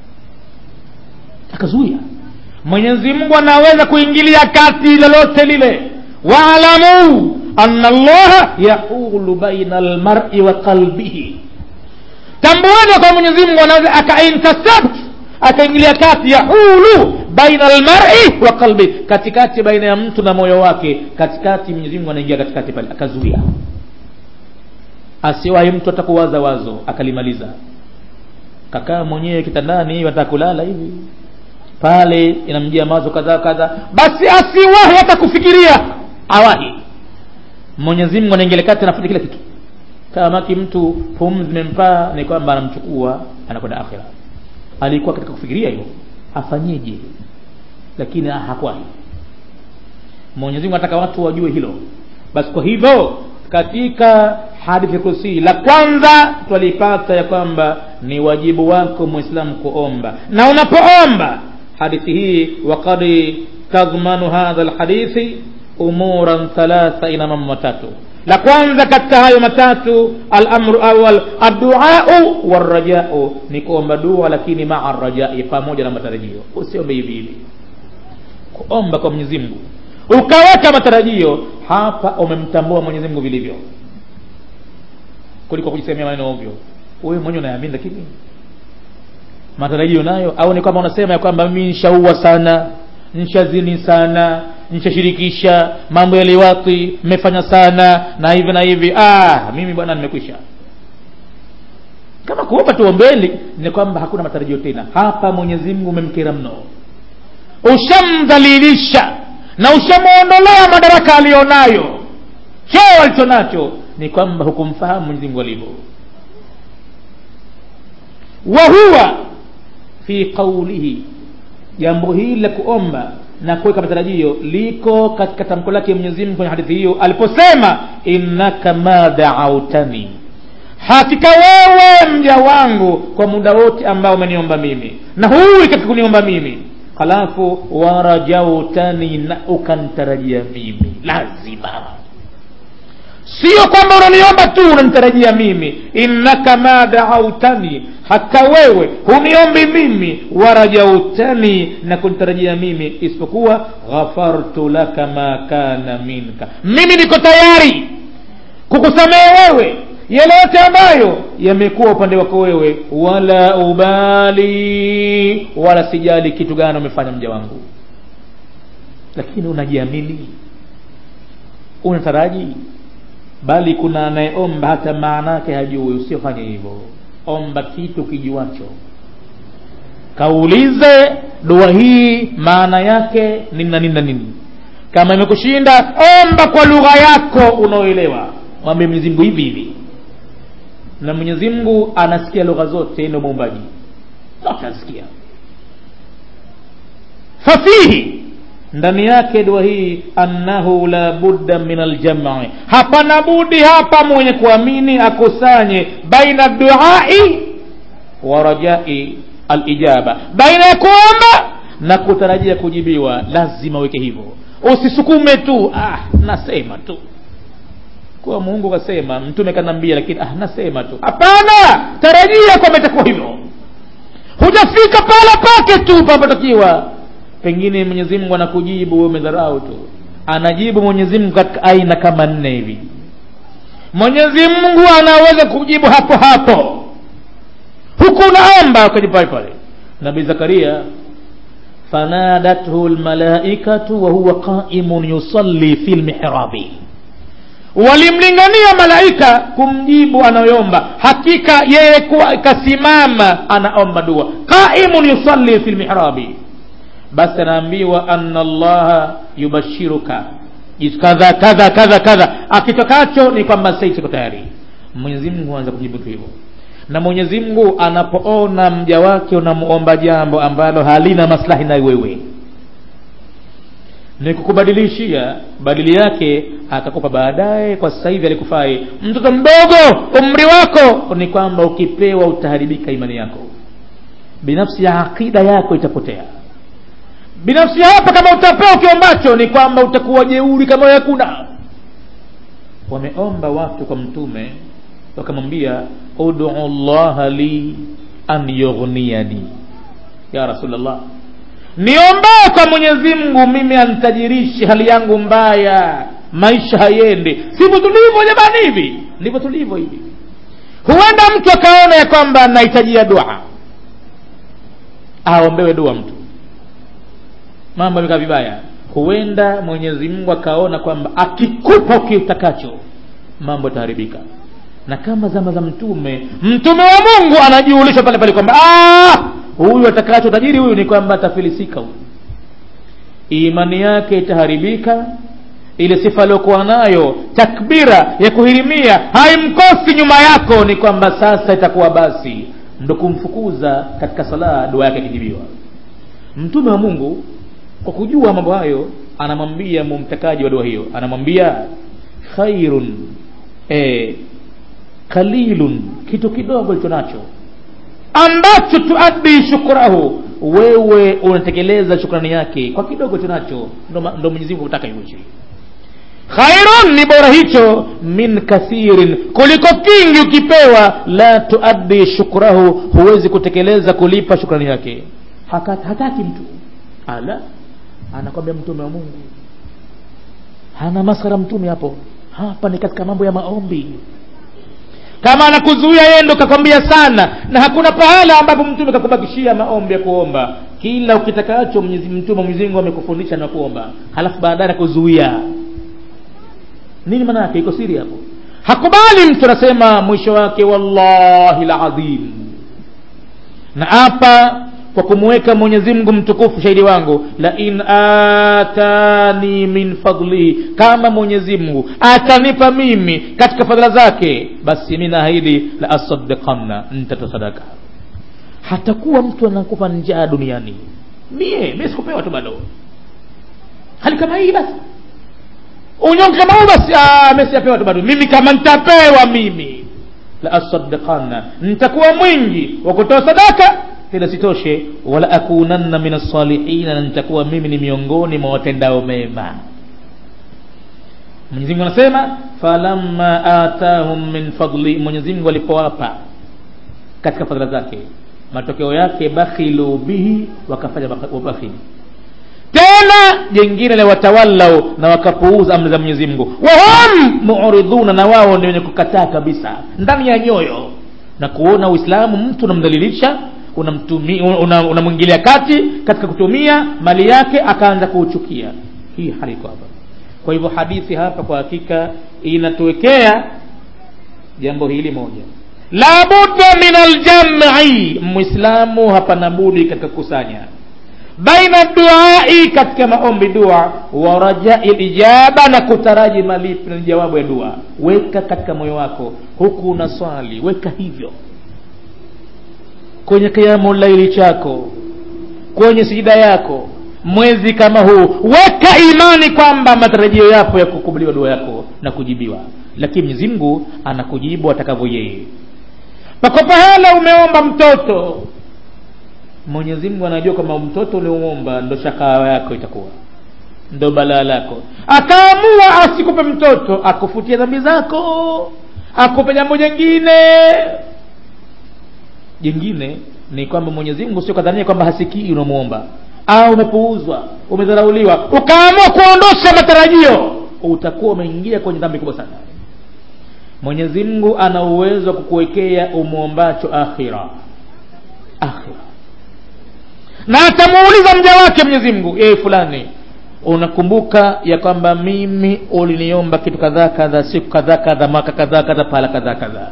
akazuia mwenyezi mungu anaweza kuingilia kati lolote lile waalamu ana llaha yahulu baina almari wa qalbihi tambueni kwa mwenyezi mungu anaweza akaintercept akaingilia kati yahulu baina almari wa qalbi katikati baina ya mtu na moyo wake katikati mwenyezi mungu anaingia katikati pale akazuia asiwahi mtu atakuwaza wazo akalimaliza kakaa mwenyewe kitandani wataka kulala hivi pale inamjia mawazo kadhaa kadhaa basi asiwahi hata kufikiria awahi mwenyezi mungu anaingilia kati anafanya kila kitu kamaki mtu pumzi zimempaa ni kwamba anamchukua anakwenda akhira alikuwa katika kufikiria hivyo afanyeje lakini hakwahi mwenyezi mungu anataka watu wajue hilo basi kwa hivyo katika hadithi kursi la kwanza twalipata ya kwamba ni wajibu wako mwislamu kuomba na unapoomba hadithi hii wakad tadhmanu hadha lhadithi umuran thalatha ina mambo matatu la kwanza katika hayo matatu alamru awal adduau warajau ni kuomba dua lakini maa rajai pamoja na matarajio usiombe hivi hivi kuomba kwa mwenyezi mungu ukaweka matarajio hapa umemtambua mwenyezi mungu vilivyo kuliko kujisemea maneno ovyo wewe mwenyewe unaamini lakini matarajio nayo au ni kwamba unasema ya kwamba mimi nishaua sana nishazini sana nishashirikisha mambo ya liwati mmefanya sana na hivi na hivi ah mimi bwana nimekwisha kama kuomba tuombeni ni kwamba hakuna matarajio tena hapa mwenyezi mungu umemkera mno ushamdhalilisha na ushamwondolea madaraka aliyonayo cheo alicho nacho ni kwamba hukumfahamu mwenyezi mungu alivyo wa huwa fi qaulihi jambo hili la kuomba na kuweka matarajio liko katika tamko lake mwenyezi mungu kwenye hadithi hiyo aliposema innaka ma daautani hakika wewe mja wangu kwa muda wote ambao umeniomba mimi na huyu katika kuniomba mimi halafu warajautani na ukantarajia mimi lazima sio kwamba unaniomba tu unanitarajia mimi innaka ma daautani hata wewe huniombi mimi warajautani na kunitarajia mimi isipokuwa ghafartu laka ma kana minka mimi niko tayari kukusamehe wewe yale yote ambayo yamekuwa upande wako wewe wala ubali wala sijali kitu gani umefanya mja wangu lakini unajiamini unataraji bali kuna anayeomba hata maana yake hajui usiofanye hivyo omba kitu kijuacho kaulize dua hii maana yake nini na nini na nini kama imekushinda omba kwa lugha yako unaoelewa mwambie mwenyezi mungu hivi hivi na mwenyezi mungu anasikia lugha zote ndio muumbaji zote anasikia fafihi ndani yake dua hii annahu la budda min aljam'i hapana budi hapa mwenye kuamini akusanye baina duai wa rajai alijaba baina ya kuomba na kutarajia kujibiwa lazima weke hivyo usisukume tu ah nasema tu kuwa mungu kasema mtume kanambia lakini ah nasema tu hapana tarajia kwamba itakuwa hivyo hujafika pala pake tu papotakiwa pengine mwenyezi mungu anakujibu wewe umedharau tu anajibu mwenyezi mungu katika aina kama nne hivi mwenyezi mungu anaweza kujibu hapo hapo huku unaomba ukajibu pale pale nabii zakaria fanadathu lmalaikatu wahuwa qaimun yusalli fi lmihrabi walimlingania malaika kumjibu anayoomba hakika yeye kuwa kasimama anaomba dua qaimun yusalli fi lmihrabi basi anaambiwa anna allaha yubashiruka kadha kadha kadha kadha akitokacho ni kwamba sasa iko tayari mwenyezi mungu anza kujibu tu hivyo na mwenyezi mungu anapoona mja wake unamuomba jambo ambalo halina maslahi na wewe ni kukubadilishia badili yake atakupa baadaye kwa sasa hivi alikufai mtoto mdogo umri wako ni kwamba ukipewa utaharibika imani yako binafsi ya aqida yako itapotea binafsi hapa kama utapewa kiombacho ni kwamba utakuwa jeuri kama hakuna wameomba watu kwa mtume wakamwambia udu llaha li an yughniyani ya rasulllah niombee kwa mwenyezi mungu mimi anitajirishe hali yangu mbaya maisha hayendi sivyo tulivyo jamani hivi ndivyo tulivyo hivi huenda mtu akaona ya kwamba anahitajia dua aombewe dua mtu mambo yamekaa vibaya huenda mwenyezi mungu akaona kwamba akikupa kiutakacho mambo yataharibika na kama zama za mtume mtume wa mungu anajiulisha pale pale kwamba huyu atakacho tajiri huyu ni kwamba atafilisika huyu imani yake itaharibika ile sifa aliyokuwa nayo takbira ya kuhirimia haimkosi nyuma yako ni kwamba sasa itakuwa basi ndo kumfukuza katika sala dua yake akijibiwa mtume wa mungu kwa kujua mambo hayo anamwambia mumtakaji wa dua hiyo anamwambia khairun e, kalilun kitu kidogo licho nacho ambacho tuaddi shukrahu wewe unatekeleza shukrani yake kwa kidogo tunacho ndo mwenyezi mungu kutaka iwishi khairun ni bora hicho min kathirin kuliko kingi ukipewa la tuaddi shukrahu huwezi kutekeleza kulipa shukrani yake Haka, hataki mtu ala anakwambia mtume wa mungu hana masara mtume hapo hapa ni katika mambo ya maombi kama anakuzuia yeye ndo kakwambia sana na hakuna pahala ambapo mtume kakubakishia maombi ya kuomba kila ukitakacho mtume mwenyezi amekufundisha na kuomba halafu baadaye anakuzuia nini maana yake iko siri hapo hakubali mtu anasema mwisho wake wallahi ladhim na hapa kwa kumweka mwenyezi mungu mtukufu shahidi wangu la in atani min fadlihi kama mwenyezi mungu atanipa mimi katika fadhila zake basi mi naahidi la asaddiqanna ntatoa sadaka hatakuwa mtu anakufa njaa duniani mie mi sikupewa tu bado hali kama hii basi unyonge kama huu basi mesiapewa tu bado mimi kama ntapewa mimi la asaddiqanna ntakuwa mwingi wa kutoa sadaka tena sitoshe wala akunanna min alsalihina na nitakuwa mimi ni miongoni mwa watendao mema mwenyezi mungu anasema falamma atahum min fadli mwenyezi mungu alipowapa katika fadhila zake matokeo yake bakhilu bihi wakafanya wabakhili tena jengine la watawallau na wakapuuza amri za mwenyezi mungu wahum muridhuna na wao ndio wenye kukataa kabisa ndani ya nyoyo na kuona uislamu mtu unamdhalilisha unamwingilia una, una kati katika kutumia mali yake akaanza kuuchukia hii hali iko hapa kwa hivyo hadithi hapa kwa hakika inatuwekea jambo hili moja la budda min aljam'i mwislamu hapana budi katika kukusanya baina duai katika maombi dua wa rajai lijaba na kutaraji malipo na jawabu ya dua weka katika moyo wako huku una swali weka hivyo kwenye kiamu laili chako kwenye sijida yako mwezi kama huu weka imani kwamba matarajio yapo ya kukubaliwa dua yako na kujibiwa lakini mwenyezi mungu anakujibu atakavyo yeye pako pahala umeomba mtoto mwenyezi mungu anajua kwamba mtoto uliomomba ndo shakaa yako itakuwa ndo balaa lako akaamua asikupe mtoto akufutia dhambi zako akupe jambo jengine jingine ni kwamba mwenyezi mungu sio kadhania kwamba hasikii unamwomba au umepuuzwa umedharauliwa ukaamua kuondosha matarajio utakuwa umeingia kwenye dhambi kubwa sana mwenyezi mungu ana uwezo wa kukuwekea umwombacho akhira akhira na atamuuliza mja wake mwenyezi mungu ee fulani unakumbuka ya kwamba mimi uliniomba kitu kadhaa kadhaa siku kadhaa kadhaa mwaka kadhaa kadhaa pahala kadhaa kadhaa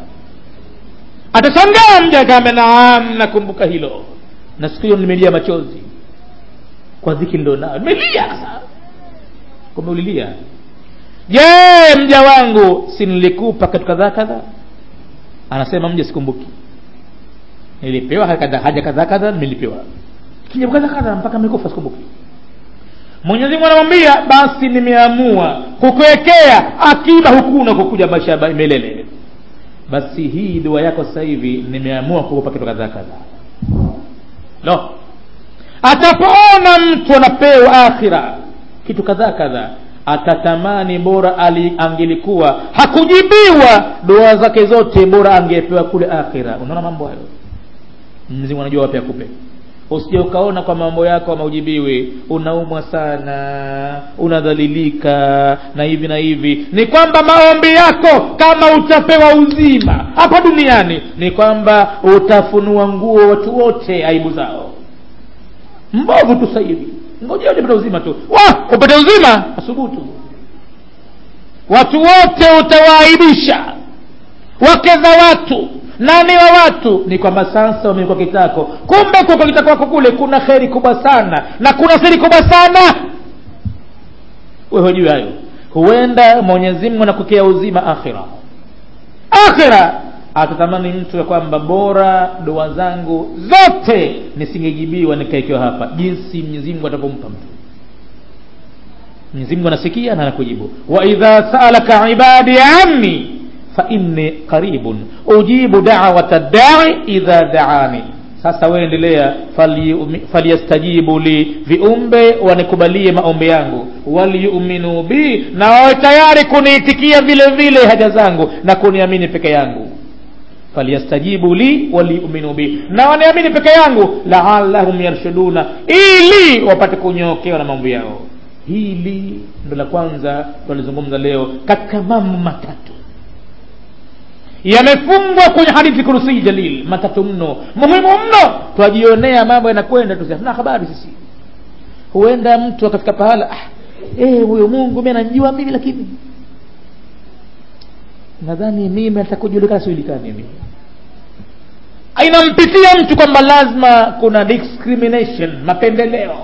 atashangaa mja kama naam nakumbuka hilo na siku hiyo nimelia machozi kwa dhiki ndio nayo nimelia sasa kumbe ulilia je mja wangu si nilikupa kitu kadhaa kadhaa anasema mja sikumbuki nilipewa haja kadhaa kadhaa nilipewa kijambo kadhaa kadhaa mpaka amekufa sikumbuki mwenyezi mungu anamwambia basi nimeamua kukuwekea akiba hukuna kukuja maisha ya milele basi hii dua yako sasa hivi nimeamua kukupa kitu kadhaa kadhaa no atapoona mtu anapewa akhira kitu kadhaa kadhaa atatamani bora ali angelikuwa hakujibiwa dua zake zote bora angepewa kule akhira unaona mambo hayo mzimu anajua wapi akupe usije ukaona kwa mambo yako maujibiwi unaumwa sana unadhalilika na hivi na hivi ni kwamba maombi yako kama utapewa uzima hapa duniani ni kwamba utafunua nguo watu wote aibu zao mbovu tu sahivi ngojea upate uzima tu wa upate uzima asubutu watu wote utawaaibisha wake za watu nani wa watu ni kwamba sasa wamekuwa kitako kumbe kwa kitako wako kule kuna kheri kubwa sana na kuna siri kubwa sana wewe hujui hayo huenda mwenyezi mungu anakukea uzima akhira akhira atatamani mtu ya kwamba bora dua zangu zote nisingejibiwa nikaekiwa hapa jinsi mwenyezi mungu atakavyompa mtu mwenyezi mungu anasikia na anakujibu wa idha saalaka ibadi anni fainni qaribun ujibu dawata dai idha daani sasa wewe endelea falyastajibu li viumbe wanikubalie maombi yangu waliyuminu bi na wawe tayari kuniitikia vile vile haja zangu na kuniamini peke yangu falyastajibu li waliyuminu bi na waniamini peke yangu laalahum yarshuduna ili wapate kunyokewa na mambo yao hili ndo la kwanza tulizungumza leo katika mambo matatu yamefungwa kwenye hadithi kurusii jalil matatu mno muhimu mno twajionea mambo yanakwenda tu hatuna habari sisi huenda mtu akafika pahala ah, eh, huyo mungu mi ananjua mimi lakini nadhani mimi atakujulikana sijulikani mimi inampitia mtu kwamba lazima kuna discrimination mapendeleo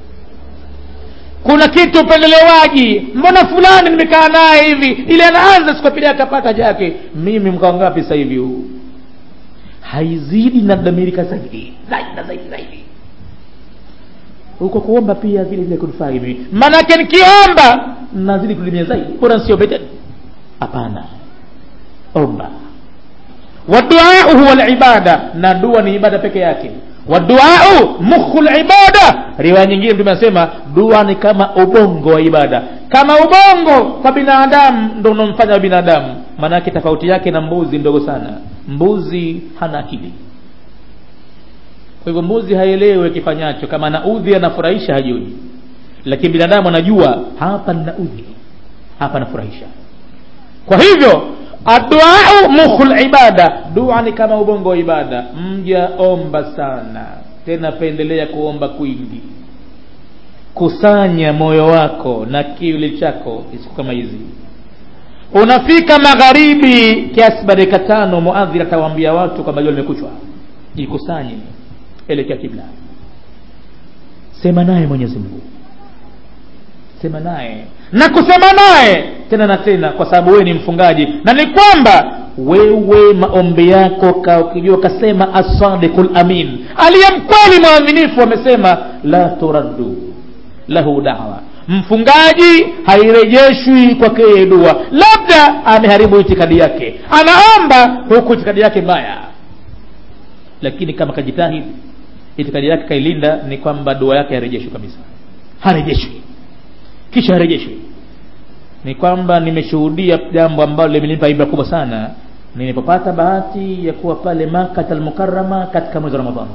kuna kitu upendelewaji mbona fulani nimekaa naye hivi ili anaanza siku pili akapata chake mimi mkao ngapi sasa hivi huu haizidi nadamirika zaidi zaidi na zaidi zaidi huko kuomba pia vile vile kunifaa hivi maanake nikiomba nazidi kudumia zaidi bora nsiombe tena hapana omba waduau huwa libada na dua ni ibada peke yake waduau mukhu libada riwaya nyingine mtume anasema dua ni kama ubongo wa ibada kama ubongo kwa binadamu ndo unaomfanya binadamu maanake tofauti yake na mbuzi ndogo sana mbuzi hana akili kwa hivyo mbuzi haelewi kifanyacho kama anaudhi anafurahisha hajui lakini binadamu anajua hapa ninaudhi hapa nafurahisha kwa hivyo adduau mukhul ibada dua ni kama ubongo wa ibada mja omba sana tena pendelea kuomba kwingi kusanya moyo wako na kiwili chako siku kama hizi unafika magharibi kiasi ba dakika tano muadhiri atawaambia watu kwamba jua limekuchwa jikusanye elekea kibla sema naye mwenyezi mungu sema naye na kusema naye tena na tena kwa sababu wewe ni mfungaji na ni kwamba wewe maombi yako ka ukijua kasema asadiqul amin aliye mkweli mwaminifu amesema la turaddu lahu dawa mfungaji hairejeshwi kwake yeye dua labda ameharibu itikadi yake anaomba huku itikadi yake mbaya lakini kama kajitahidi itikadi yake kailinda ni kwamba dua yake harejeshwi kabisa harejeshwi kisha harejeshwi ni kwamba nimeshuhudia jambo ambalo limenipa ibra kubwa sana nilipopata bahati ya kuwa pale makat almukarama katika mwezi wa ramadhani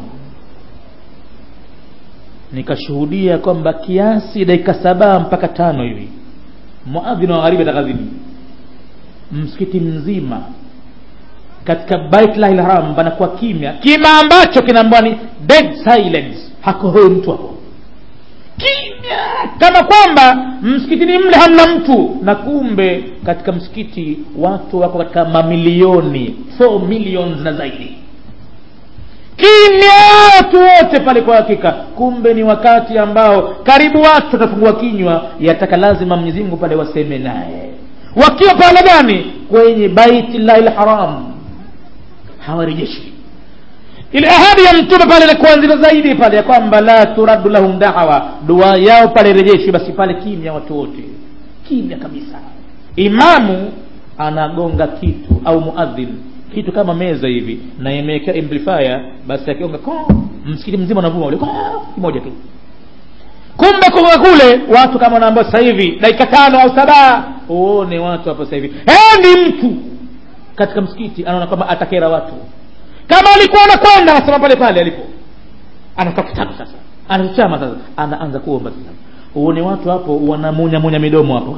nikashuhudia kwamba kiasi dakika saba mpaka tano hivi muadhini wa magharibi atakazini msikiti mzima katika baitlahi lharam panakuwa kimya kima ambacho kinaambwa ni dead silence hakohoi mtu hapo kimya kama kwamba msikitini mle hamna mtu na kumbe katika msikiti watu wako katika mamilioni 4 millions na zaidi kimya watu wote pale kwa hakika kumbe ni wakati ambao karibu watu watafungua kinywa yataka lazima mwenyezi mungu pale waseme naye wakiwa pale gani kwenye baitillahi lharam hawarejeshi ile ahadi ya mtume pale ilikuwa nzito zaidi pale ya kwamba la turaddu lahum dawa dua yao pale rejeshi basi pale kimya watu wote kimya kabisa imamu anagonga kitu au muadhin kitu kama meza hivi na imewekea amplifier basi akigonga msikiti mzima unavuma ule kimoja tu kumbe kutoka kule watu kama wanaambia sasa hivi dakika tano au saba uone watu hapo sasa hivi ni mtu katika msikiti anaona kwamba atakera watu kama alikuwa anakwenda anasema pale pale alipo anatoa kitabu sasa anachama sasa anaanza kuomba sasa uone watu hapo wanamunya munya midomo hapo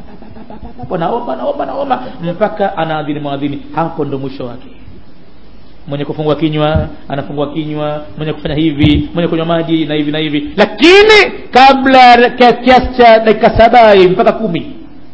naomba naomba naomba mpaka anaadhini mwadhini hapo ndo mwisho wake mwenye kufungua kinywa anafungua kinywa mwenye kufanya hivi mwenye kunywa maji na hivi na hivi lakini kabla kiasi cha dakika saba mpaka kumi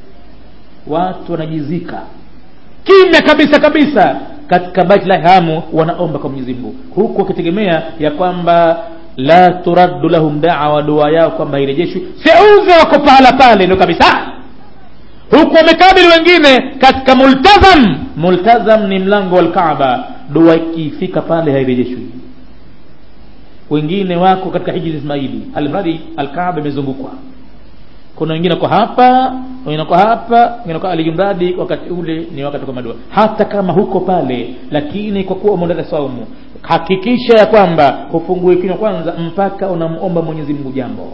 watu wanajizika kimya kabisa kabisa katika baiti la hamu wanaomba kwa mwenyezi mungu huku wakitegemea ya kwamba la turaddu lahum dawa dua yao kwamba irejeshwi seuze wako pahala pale ndio kabisa huku wamekabili wengine katika multazam multazam ni mlango wa lkaaba dua ikifika pale hairejeshwi wengine wako katika hiji ismaili almradi alkaaba imezungukwa kuna wengine kwa hapa wengine kwa hapa wengine kwa alijumradi wakati ule ni wakati kwa madua hata kama huko pale lakini kwa kuwa umeondata saumu hakikisha ya kwamba hufungue kinywa kwanza mpaka unamomba mwenyezi mungu jambo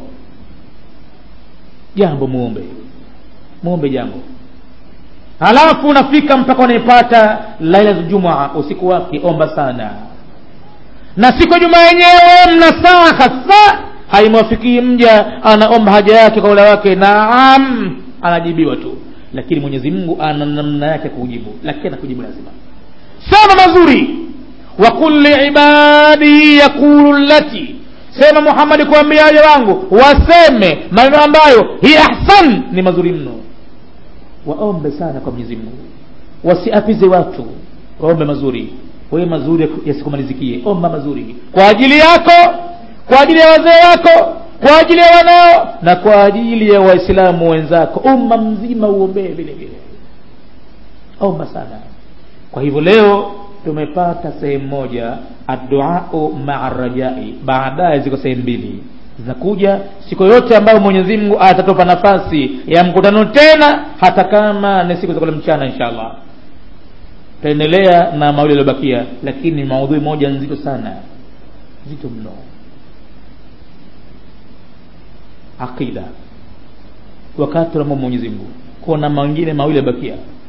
jambo muombe muombe jambo halafu unafika mpaka unaipata lailatu jumaa usiku wake omba sana na siku ya jumaa yenyewe mna saa hasa haimwafikii mja anaomba haja yake kwa ula wake naam anajibiwa tu lakini mwenyezi mungu ana namna yake kujibu lakini anakujibu lazima sema mazuri wa qul liibadi yaqulu lati sema muhammadi kuambia waja wangu waseme maneno ambayo hi ahsan ni mazuri mno waombe sana kwa mwenyezi mungu wasiapize watu waombe mazuri wewe mazuri yasikumalizikie omba mazuri kwa ajili yako kwa ajili ya wazee wako kwa ajili ya wanao na kwa ajili ya waislamu wenzako umma mzima uombee vile vile omba sana kwa hivyo leo tumepata sehemu moja adduau maa rajai baadaye ziko sehemu mbili zinakuja siku yote ambayo mwenyezi mungu atatupa nafasi ya mkutano tena hata kama ni siku za kule mchana insha allah tutaendelea na mawili yaliyobakia lakini maudhui moja nzito sana zito mno aqida wakati tunamwomba mwenyezi mungu kuna mengine mawili yabakia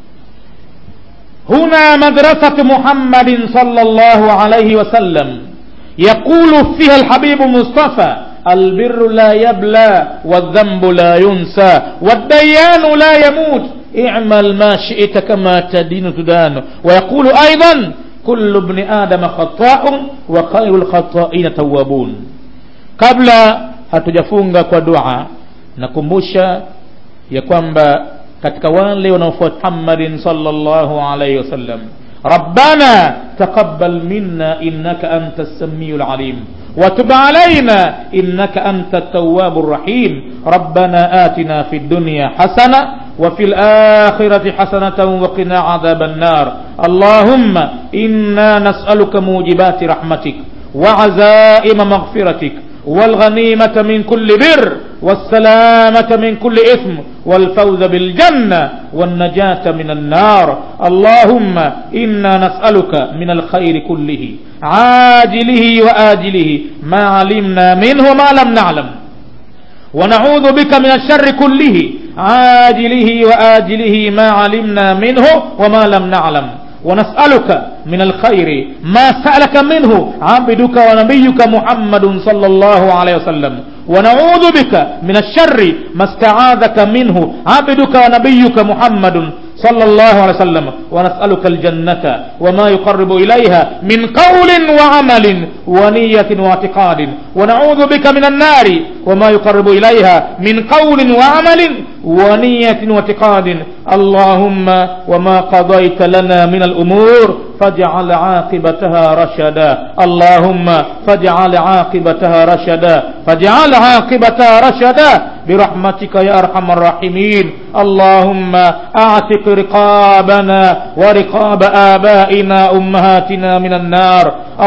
هنا مدرسة محمد صلى الله عليه وسلم يقول فيها الحبيب مصطفى البر لا يبلى والذنب لا ينسى والديان لا يموت اعمل ما شئت كما تدين تدان ويقول أيضا كل ابن آدم خطاء وخير الخطائين توابون قبل hatujafunga kwa dua nakumbusha ya kwamba katika wale wanaofuata Muhammadin sallallahu alayhi wasallam ربنا تقبل منا إنك أنت السميع العليم وتب علينا إنك أنت التواب الرحيم ربنا آتنا في الدنيا حسنة وفي الآخرة حسنة وقنا عذاب النار اللهم إنا نسألك موجبات رحمتك وعزائم مغفرتك والغنيمة من كل بر والسلامة من كل إثم والفوز بالجنة والنجاة من النار اللهم إنا نسألك من الخير كله عاجله وآجله ما علمنا منه ما لم نعلم ونعوذ بك من الشر كله عاجله وآجله ما علمنا منه وما لم نعلم ونسألك من الخير ما سألك منه عبدك ونبيك محمد صلى الله عليه وسلم ونعوذ بك من الشر ما استعاذك منه عبدك ونبيك محمد صلى الله عليه وسلم ونسألك الجنة وما يقرب إليها من قول وعمل ونية واعتقاد ونعوذ بك من النار وما يقرب إليها من قول وعمل ونية واعتقاد اللهم وما قضيت لنا من الأمور فاجعل عاقبتها رشدا اللهم فاجعل عاقبتها رشدا فاجعل عاقبتها رشدا برحمتك يا أرحم الراحمين اللهم أعتق رقابنا ورقاب آبائنا أمهاتنا من النار